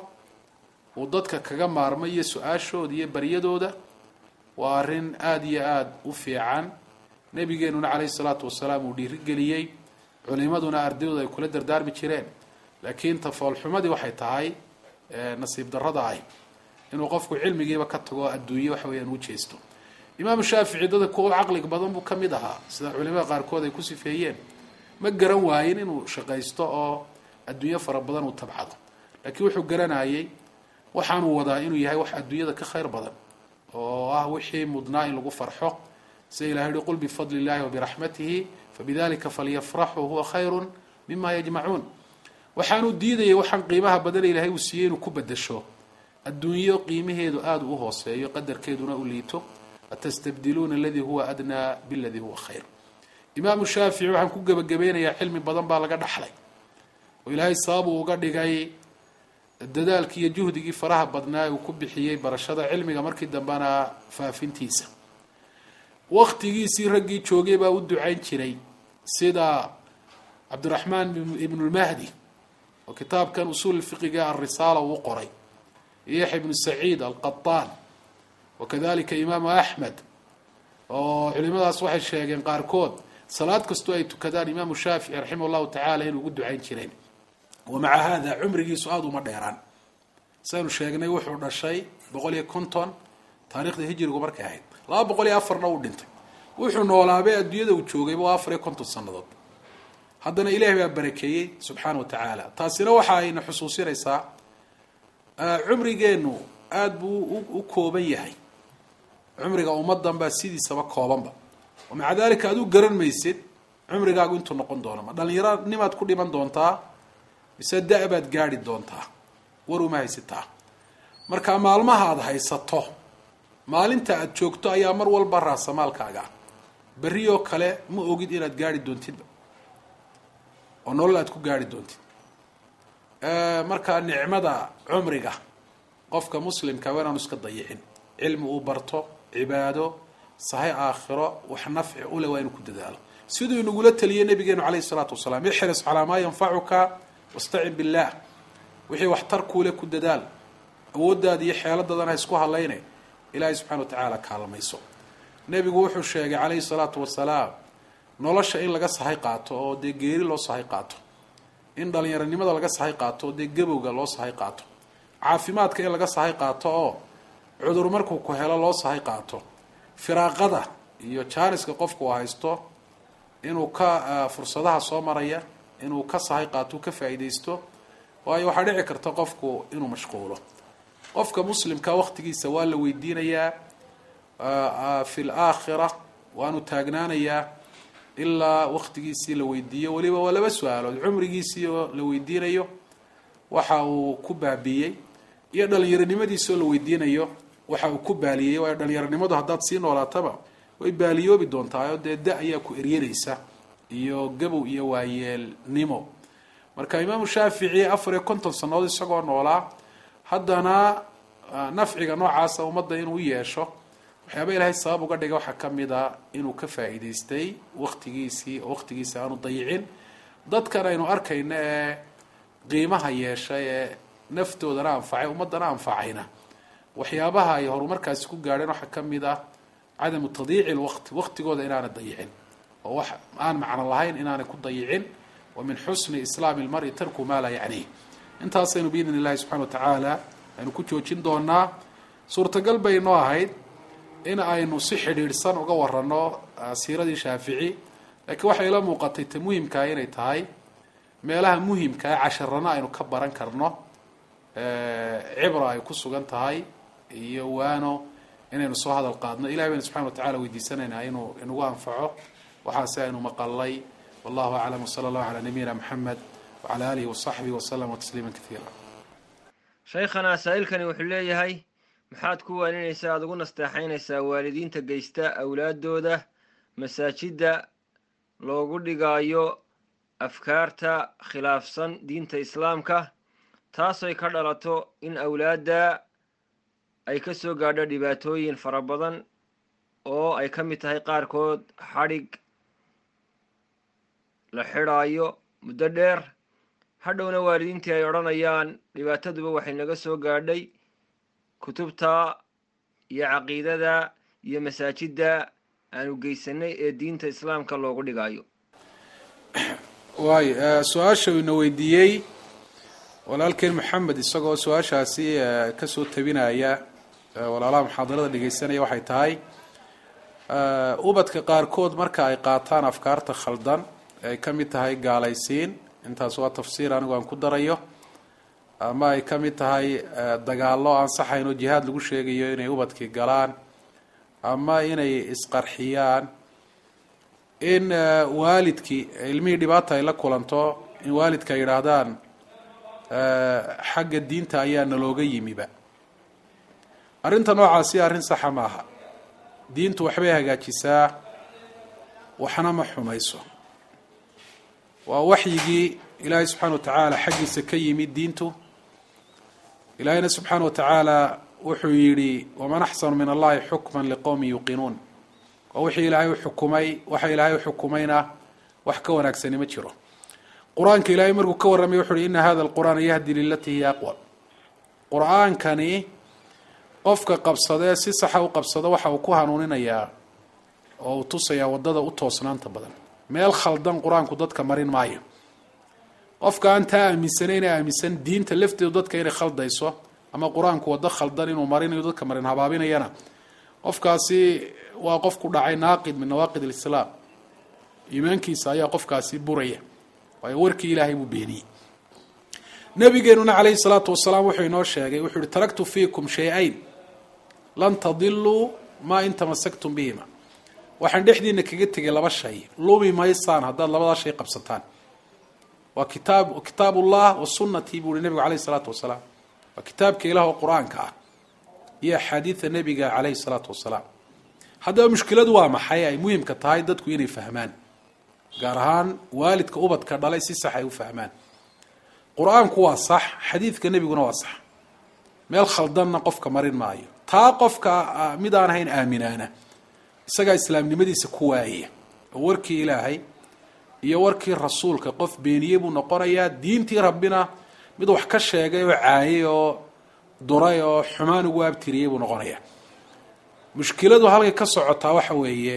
uu dadka kaga maarmo iyo su-aashooda iyo baryadooda waa arrin aada iyo aada u fiican nebigeenuna caleyhi salaatu wasalaam uu dhiirigeliyey culimaduna ardayooda ay kula dardaarmi jireen laakiin tafoolxumadii waxay tahay nasiib darrada ah inuu qofku cilmigiiba ka tago adduunye waxa weyaan u jeesto imaamu shaafici dada kuwa caqliga badan buu ka mid ahaa sida culimada qaarkood ay ku sifeeyeen ma garan waayin inuu shaqaysto oo adduunyo fara badan uu tabcado laakiin wuxuu garanayay waxaanuu wadaa inuu yahay wax adduunyada ka khayr badan oo ah wixii mudnaa in lagu farxo sida ilahay uhi qul bifadli illahi wabiraxmatihi fabidalika falyafraxuu huwa khayru mima yajmacuun waxaanuu diidayay waxaan qiimaha badan ilaahay uu siiyey inuu ku bedasho adduunyo qiimaheedu aada u hooseeyo qadarkeeduna u liito atastabdiluuna aladii huwa adnaa biladii huwa khayr imaamu shaafici waxaan ku gebagabeynayaa cilmi badan baa laga dhaxlay oo ilaahay sababuu uga dhigay dadaalkii iyo juhdigii faraha badnaa uu ku bixiyey barashada cilmiga markii dambena faafintiisa waktigiisii raggii joogay baa u ducayn jiray sida cabdiraxmaan ibnulmahdi oo kitaabkan usuul fiqiga alrisaala uu qoray iyo yaxya ibnu saciid alqataan wakadalika imaamu axmed oo culimadaas waxay sheegeen qaarkood salaad kastoo ay tukadaan imaamu shaafici raximah llahu tacaala inuu ugu ducayn jireen wamaca hada cumrigiisu aada uma dheeraan saynu sheegnay wuxuu dhashay boqol iyo konton taarikhda hijirigu markay ahayd laba boqol iyo afarna uu dhintay wuxuu noolaabay adduunyada uu joogayba waa afar iyo konton sannadood haddana ilaahay baa barakeeyey subxaana wa tacaala taasina waxa ayna xusuusinaysaa cumrigeenu aada buu u kooban yahay cumriga ummadan baa sidiisaba koobanba oo maca dalika aad u garan maysid cumrigaagu intuu noqon doono ma dhallinyaronimaad ku dhiman doontaa mise da- baad gaadhi doontaa war uma haysataa marka maalmaha aada haysato maalinta aada joogto ayaa mar walba raasamaalkaaga berri oo kale ma ogid inaad gaari doontidba oo nolol aad ku gaari doontid marka nicmada cumriga qofka muslimka waa inaanu iska dayicin cilmi uu barto cibaado sahay aakhiro wax nafci ule waa inuu ku dadaalo siduu inagula taliyey nabigeenu caleyhi salaatu wasalaam ixris calaa maa yanfacuka wastacin billah wixii waxtar kuule ku dadaal awooddaada iyo xeeladadana ha isku hadlayne ilaahay subxana wa tacaala kaalmayso nebigu wuxuu sheegay caleyhi salaatu wasalaam nolosha in laga sahay qaato oo dee geeri loo sahay qaato in dhalinyaronimada laga sahay qaato oo dee gabowga loo sahay qaato caafimaadka in laga sahay qaato oo cudur markuu ku helo loo sahay qaato firaaqada iyo jaaniska qofku uu haysto inuu ka fursadaha soo maraya inuu ka sahay qaato u ka faa'iidaysto waayo waxaa dhici karta qofku inuu mashquulo qofka muslimka waqtigiisa waa la weydiinayaa fi laakhira waanu taagnaanayaa ilaa waqtigiisii la weydiiyo weliba waa laba su-aalood cumrigiisii oo la weydiinayo waxa uu ku baabiiyey iyo dhalinyaronimadiisoo la weydiinayo waxa uu ku baaliyey waayo dhalinyaronimadu haddaad sii noolaataba way baaliyoobi doontaa oo dee da ayaa ku eryanaysa iyo gabow iyo waayeelnimo marka imaamu shaafici afar iyo konton sannadood isagoo noolaa haddana nafciga noocaasa ummadda inuu yeesho waxyaaba ilaahay sabab uga dhigay waxaa kamid a inuu ka faa'iidaystay waktigiisii oo waktigiisi aanu dayicin dadkan aynu arkayno ee qiimaha yeeshay ee naftoodana anfacay ummaddana anfacayna waxyaabaha ay horumarkaasi ku gaadheen waxaa kamid ah cadamu tadiici lwaqti waqtigooda inaana dayicin oo wax aan macno lahayn inaanay ku dayicin wa min xusni islaami lmari tarku maa laa yacniih intaasaynu biidn illahi subxana wa tacaala aynu ku joojin doonaa suurtagal bay noo ahayd in aynu si xidhiidhsan uga warano siiradii shaafici laakiin waxay ila muuqatay ta muhimkaa inay tahay meelaha muhimkaa casharano aynu ka baran karno cibra ay ku sugan tahay iyo waano inaynu soo hadal qaadno ilahay baynu subxana wa tacala weydiisanaynaa inuu inagu anfaco waxaase aynu maqalay wallahu aclam wsala allahu calaa nabiyina maxamed wacala alihi wasaxbihi waslama tasliima kaiira shaykhana saa-ilkani wuxuu leeyahay maxaad ku waaninaysaa aada ugu nasteexaynaysaa waalidiinta geysta awlaadooda masaajidda loogu dhigaayo afkaarta khilaafsan diinta islaamka taasoy ka dhalato in awlaadda ay ka soo gaadho dhibaatooyin fara badan oo ay ka mid tahay qaarkood xadhig la xidhaayo muddo dheer hadhowna waalidiintii ay odhanayaan dhibaataduba waxay naga soo gaadhay kutubta iyo caqiidada iyo masaajidda aanu geysanay ee diinta islaamka loogu dhigaayo waay su-aasha ina weydiiyey walaalkeen maxamed isagoo su-aashaasi kasoo tabinaya walaalaha muxaadarada dhegeysanaya waxay tahay ubadka qaarkood marka ay qaataan afkaarta khaldan ay ka mid tahay gaalaysiin intaas waa tafsiir anigu aan ku darayo ama ay ka mid tahay dagaallo ansaxayn oo jihaad lagu sheegayo inay ubadkii galaan ama inay isqarxiyaan in waalidkii ilmihii dhibaata ay la kulanto in waalidka ay yidhaahdaan xagga diinta ayaa nalooga yimiba arrinta noocaasi arrin saxa maaha diintu waxbay hagaajisaa waxna ma xumayso waa waxyigii ilaahay subxaana wa tacaala xaggiisa ka yimid diintu ilaahayna subxaana wa tacaala wuxuu yidhi waman axsanu min allahi xukman liqowmin yuuqinuun waa wixii ilaahay uxukumay waxa ilaahay uxukumayna wax ka wanaagsani ma jiro qur-aanka ilaahay markuu ka warramay wuxu uhi ina hada alqur'aana yahdi lilatii hiya aqwa qur-aankani qofka qabsadee si saxa u qabsado waxa uu ku hanuuninayaa oo uu tusayaa waddada u toosnaanta badan meel khaldan qur-aanku dadka marin maayo qofka aan taa aaminsanayna aaminsan diinta lafteedu dadka inay khaldayso ama qur-aanku waddo khaldan inuu marinayo dadka marin habaabinayana qofkaasi waa qof ku dhacay naaqid min nawaaqid alislaam iimaankiisa ayaa qofkaasi buraya waayo warkii ilaahay buu beeniyey nabigeenuna calayhi salaatu wasalaam wuxuu inoo sheegay wuxuu yihi taraktu fiikum shay-ayn lan tadiluu maa in tamasaktum bihima waxaan dhexdiina kaga tegay laba shay lumi maysaan haddaad labadaa shay qabsataan waa kitaab kitaab ullah wa sunnatii buu ihi nabigu calayhi salaatu wasalaam waa kitaabka ilaah oo qur-aanka ah iyo axaadiida nebiga calayhi salaatu wasalaam haddaba mushkiladu waa maxay ay muhimka tahay dadku inay fahmaan gaar ahaan waalidka ubadka dhalay si sax ay u fahmaan qur-aanku waa sax xadiidka nebiguna waa sax meel khaldanna qofka marin maayo taa qofka mid aan ahayn aaminaana isagaa islaamnimadiisa ku waayaya oo warkii ilaahay iyo warkii rasuulka qof beeniyey buu noqonayaa diintii rabbina mid wax ka sheegay oo caayay oo duray oo xumaan ugu abtiriyey buu noqonayaa mushkiladu halkay ka socotaa waxa weeye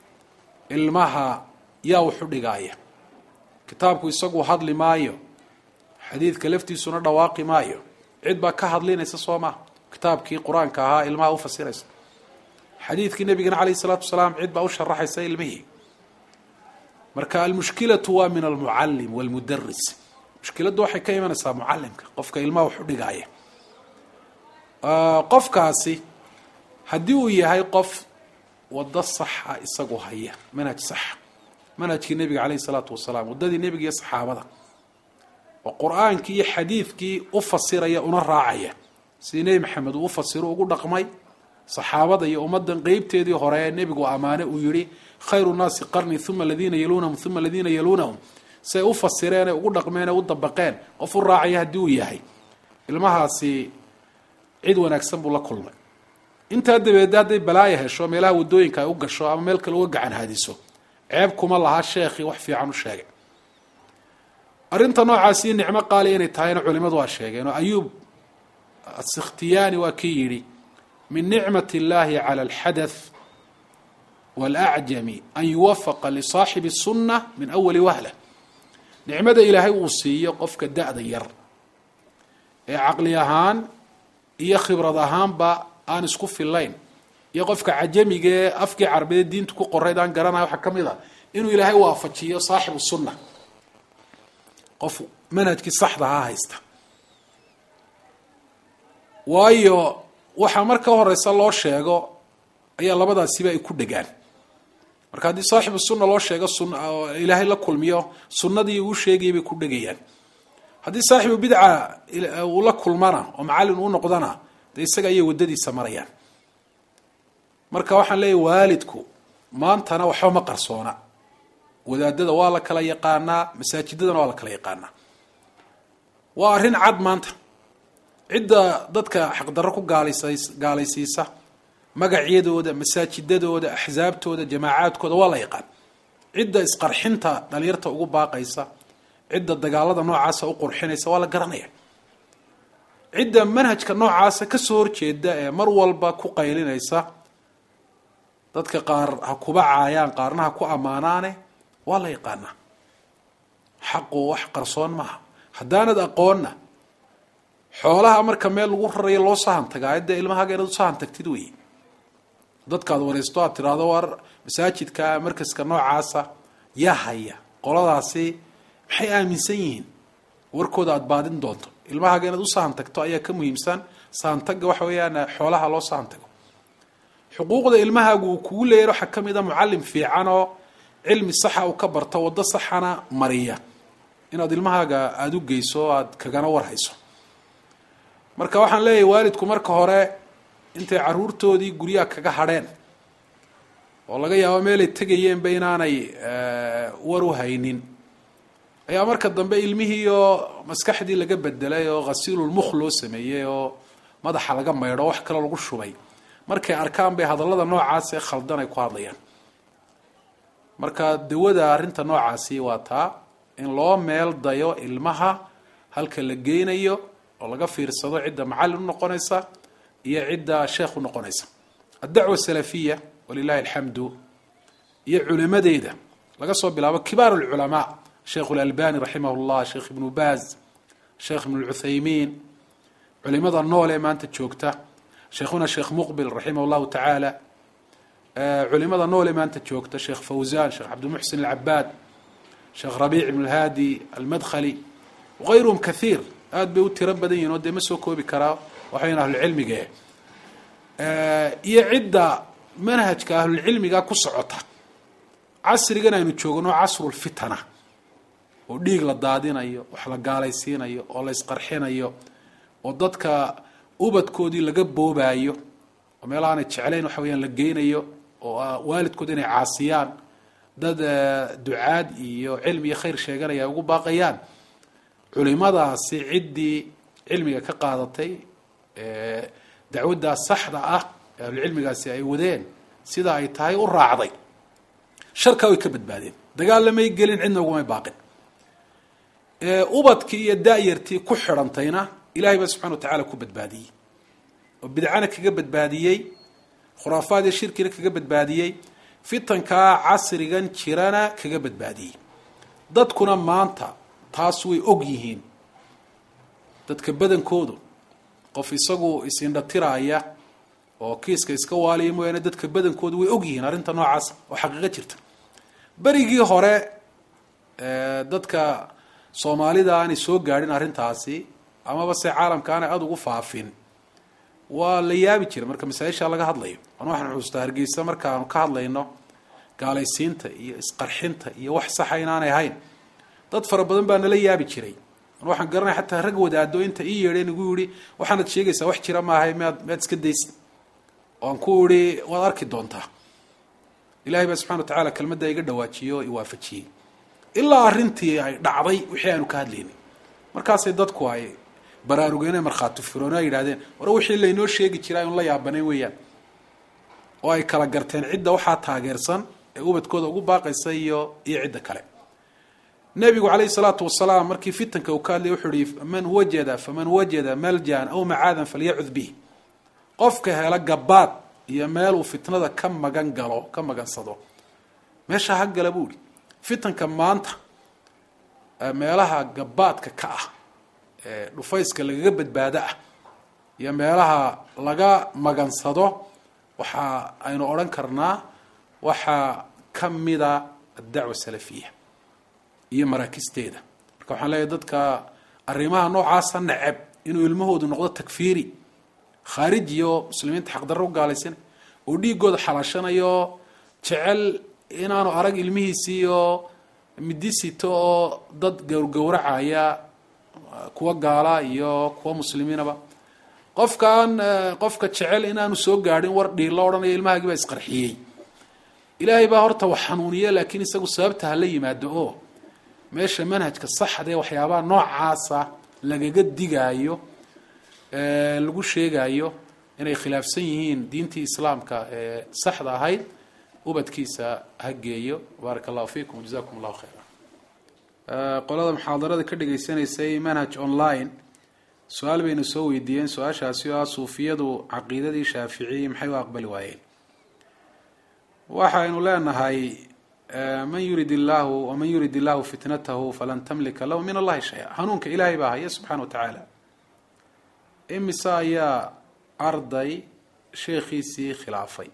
ilmaha yaa waxu dhigaaya kitaabku isagu hadli maayo xadiidka laftiisuna dhawaaqi maayo cid baa ka hadlinaysa soo maha kitaabkii qur-aanka ahaa ilmaha u fasiraysa xadiidkii nabigana calayh isalaatu wasalaam cid baa u sharaxaysa ilmihii marka almushkilatu waa min almucalim walmudaris mushkiladdu waxay ka imanaysaa mucalimka qofka ilmaha wax u dhigaaya qofkaasi haddii uu yahay qof waddo saxa isagu haya manhaj saxa manhajkii nebiga calayhi salaatu wasalaam waddadii nebiga iyo saxaabada oo qur-aankii iyo xadiidkii u fasiraya una raacaya sidii nebi maxamed uu u fasiro ugu dhaqmay saxaabada iyo ummaddan qeybteedii hore ee nebigu ammaane uu yihi khayru nnaasi qarni uma aladiina yaluunahum uma aladiina yaluunahum say u fasireen ee ugu dhaqmeen ee u dabaqeen qof u raacaya haddii uu yahay ilmahaasi cid wanaagsan buu la kulmay intaa dabeed hadday balaaya hesho meelaha wadooyinka ay u gasho ama meel kale uga gacan haadiso ceeb kuma laha sheekhii wax fiican u sheegay arrinta noocaasi nicmo qaaliya inay tahayna culimadu waa sheegeen oo ayuub asikhtiyaani waa kii yidhi min nicmat اllahi calى alxadath wاlacjami an yuwafaqa lisaaxibi الsunna min awali wahla nicmada ilaahay uu siiyo qofka da-da yar ee caqli ahaan iyo khibrad ahaanba aan isku filayn iyo qofka cajamiga ee afkii carabeed diinta ku qorayd aan garanaya waxaa ka mid a inuu ilaahay waafajiyo saaxibu sunna qof manhajkii saxda ha haysta waayo waxaa marka horeysa loo sheego ayaa labadaasiba ay ku dhegaan marka haddii saaxibu sunna loo sheego sun ilaahay la kulmiyo sunnadii uu sheegayay bay ku dhegayaan haddii saaxibu bidca uu la kulmana oo macallin uu noqdana dee isaga ayay waddadiisa marayaan marka waxaan leeyahy waalidku maantana waxba ma qarsoona wadaadada waa la kala yaqaanaa masaajidadana waa la kala yaqaanaa waa arrin cad maanta cidda dadka xaqdarro ku gaalays gaalaysiisa magacyadooda masaajidadooda axsaabtooda jamaacaadkooda waa la yaqaan cidda isqarxinta dhalinyarta ugu baaqaysa cidda dagaalada noocaasa u qurxinaysa waa la garanaya cidda manhajka noocaasa kasoo horjeeda ee mar walba ku qaylinaysa dadka qaar ha kuba caayaan qaarna ha ku ammaanaane waa la yaqaanaa xaqu wax qarsoon maaha haddaanad aqoonna xoolaha marka meel lagu rarayo loo sahan tagaa dee ilmahaaga inaad u sahan tagtid wey dadkaad wareysto aad tiraahdo war masaajidka markaska noocaasa yaa haya qoladaasi maxay aaminsan yihiin warkooda aada baadin doonto ilmahaaga inaad u sahan tagto ayaa ka muhiimsan sahantaga waxa weeyaan xoolaha loo sahan tago xuquuqda ilmahaagu uu kugu leeyahy waxaa ka mid a mucallim fiican oo cilmi saxa uu ka barto waddo saxana mariya inaad ilmahaaga aada u geyso o aada kagana warhayso marka waxaan leeyahay waalidku marka hore intay caruurtoodii guryaha kaga hadheen oo laga yaabo meelay tegayeenba inaanay war u haynin ayaa marka dambe ilmihiioo maskaxdii laga bedelay oo khasiilulmukh loo sameeyey oo madaxa laga maydho wax kale lagu shubay markay arkaan bay hadallada noocaas ee khaldan ay ku hadlayaan marka dawada arrinta noocaasi waa taa in loo meel dayo ilmaha halka la geynayo oo laga fiirsado cidda macallin u noqonaysa iyo cidda sheekh u noqonaysa addacwa salafiya walilahi alxamdu iyo culimadeeda laga soo bilaabo kibaar alculamaa sheekh اlalbani raximah اllah sheekh ibnu baaz sheekh ibn اlcuthaymiin culimada nool ee maanta joogta sheekhuna sheekh muqbil raximah اllahu tacaala culimada nool ee maanta joogta sheekh fawzan sheekh cabdimuxsin alcabaad sheekh rabiic ibn اlhadi almadkhali wغayruhum kahiir aada bay u tiro badan yihin oo dee ma soo koobi karaa waxayn ahlucilmiga iyo cidda manhajka ahlulcilmiga ku socota casrigan aynu joogno casrulfitana oo dhiig la daadinayo wax la gaalaysiinayo oo la isqarxinayo oo dadka ubadkoodii laga boobaayo oo meel aanay jeclayn waxa weyaan la geynayo oo waalidkood inay caasiyaan dad ducaad iyo cilmi iyo khayr sheeganaya ay ugu baaqayaan culimadaasi ciddii cilmiga ka qaadatay dacwaddaa saxda ah ee ahlucilmigaasi ay wadeen sida ay tahay u raacday sharkaa way ka badbaadeen dagaalamay gelin cidna ugumay baaqin ubadkii iyo da-yartii ku xidhantayna ilahay baa subxana wa tacaala ku badbaadiyey oo bidcana kaga badbaadiyey khuraafaad iyo shirkina kaga badbaadiyey fitankaa casrigan jirana kaga badbaadiyey dadkuna maanta taas way og yihiin dadka badankoodu qof isagu isindhatiraaya oo kiiska iska waaliya mooyaane dadka badankoodu way og yihiin arrinta noocaas oo xaqiiqo jirta berigii hore dadka soomaalida aanay soo gaadhin arrintaasi amaba se caalamka aanay aada ugu faafin waa la yaabi jiray marka masaa-isha laga hadlayo an waxaan xusuustaa hargeysa markaanu ka hadlayno gaalaysiinta iyo isqarxinta iyo wax saxa inaanay ahayn dad fara badan baa nala yaabi jiray waxaan garanaya xataa rag wadaado inta ii yeedheen igu yihi waxaanad sheegaysaa wax jira maahay miyaad miyaad iska daysa oan ku ihi waad arki doontaa ilahay baa subxana wa tacala kelmadda iga dhawaajiyo o iwaafajiyey ilaa arrintii ay dhacday wixii aanu ka hadlaynay markaasay dadku ay baraarugeenee markhaati furoon ay yidhahdeen war wixii laynoo sheegi jiraa aynu la yaabanayn weeyaan oo ay kala garteen cidda waxaa taageersan ee ubadkooda ugu baaqaysa iyo iyo cidda kale nebigu calayhi salaatu wasalaam markii fitanka uu ka hadlay wuxuu ihi man wajada faman wajada maljan aw macaadan falyacud bih qofka hela gabaad iyo meel uu fitnada ka magan galo ka magansado meesha ha gala buu ihi fitanka maanta meelaha gabaadka ka ah ee dhufayska lagaga badbaado ah iyo meelaha laga magansado waxa aynu odhan karnaa waxaa ka mida addacwa salafiya iyo maraakisteeda marka waxaan leeyahay dadka arrimaha noocaasa neceb inuu ilmahoodu noqdo takfiiri khaariji oo muslimiinta xaqdarro u gaalaysan oo dhiigooda xalaashanayo jecel inaanu arag ilmihiisii oo midisito oo dad gowrgowracaya kuwa gaala iyo kuwa muslimiinaba qofkaan qofka jecel inaanu soo gaadhin war dhiilla odhanaya ilmahaagii baa isqarxiyey ilaahay baa horta wax xanuuniye laakiin isagu sababta hala yimaado oo meesha manhajka saxda ee waxyaabaha noocaasa lagaga digaayo lagu sheegayo inay khilaafsan yihiin diintii islaamka ee saxda ahayd ubadkiisa ha geeyo baaraka allahu fiikum jazakum allahu khayra qolada muxaadarada ka dhagaysanaysay manhaj online su-aal bayna soo weydiiyeen su-aashaasi oo ah suufiyadu caqiidadii shaaficiyi maxay u aqbali waayeen waxaynu leenahay man yurid illahu waman yurid illahu fitnatahu falan tamlika lahu min allahi shaya hanuunka ilaahay baa haya subxana wa tacaala imise ayaa arday sheekhiisii khilaafay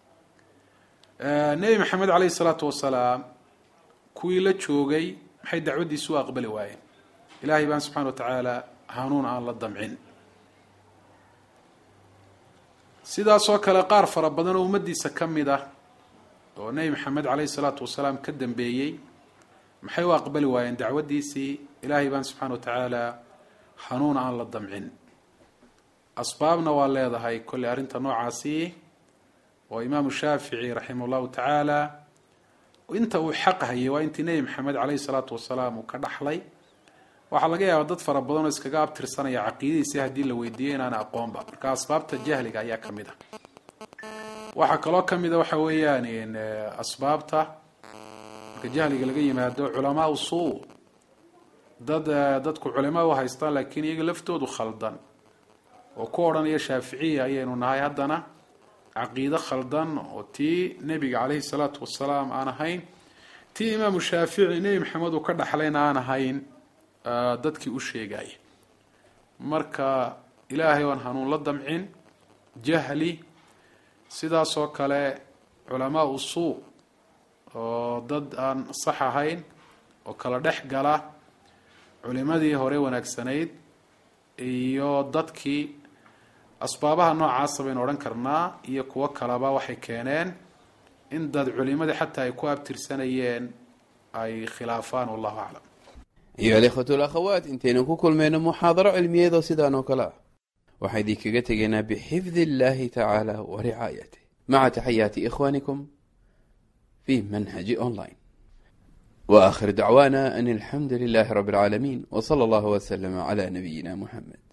nebi maxamed caleyhi salaatu wasalaam kuwii la joogay maxay dacwaddiisi u aqbali waayeen ilaahay baan subxana wa tacaala hanuun aan la damcin sidaasoo kale qaar fara badan oo ummaddiisa ka mid ah oo nebi maxamed caleyhi salaatu wasalaam ka dambeeyey maxay u aqbali waayeen dacwaddiisii ilaahay baan subxana wa tacaala hanuun aan la damcin asbaabna waa leedahay kolley arrinta noocaasi oo imaamu shaafici raximah llahu tacaala inta uu xaq hayay waa intii nebi maxamed caleyhi salaatu wasalaam uu ka dhaxlay waxaa laga yaabaa dad fara badan oo iskaga abtirsanaya caqiidadiisi haddii la weydiiyey inaana aqoonba marka asbaabta jahliga ayaa ka mid a waxaa kaloo ka mida waxa weeyaan asbaabta marka jahliga laga yimaado culamaa u suu dad dadku culimaa u haystaan laakiin iyaga laftoodu khaldan oo ku odhanaya shaaficiya ayaynu nahay haddana caqiide khaldan oo tii nebiga caleyhi salaatu wasalaam aan ahayn tii imaamu shaafici nebi maxamed uu ka dhaxlayna aan ahayn dadkii u sheegaya marka ilaahay oan hanuun la damcin jahli sidaasoo kale culamaa u suu oo dad aan sax ahayn oo kala dhex gala culimadii hore wanaagsanayd iyo dadkii asbaabaha noocaasa baynu odhan karnaa iyo kuwo kaleba waxay keeneen in dad culimadii xataa ay ku abtirsanayeen ay khilaafaan wallahu aclam ayuha alikhwatu alakhawaat intaynu ku kulmayno muxaadaro cilmiyeedoo sidaan oo kale ah waxaa idinkaga tegaynaa bixifdi illahi tacaala wa ricaayatih maca taxayaati ikhwanikum fi manhaji online wa akhir dacwaana an alxamdu lilahi rabi alcaalamiin w sala allahu wslama cla nabiyina muxamed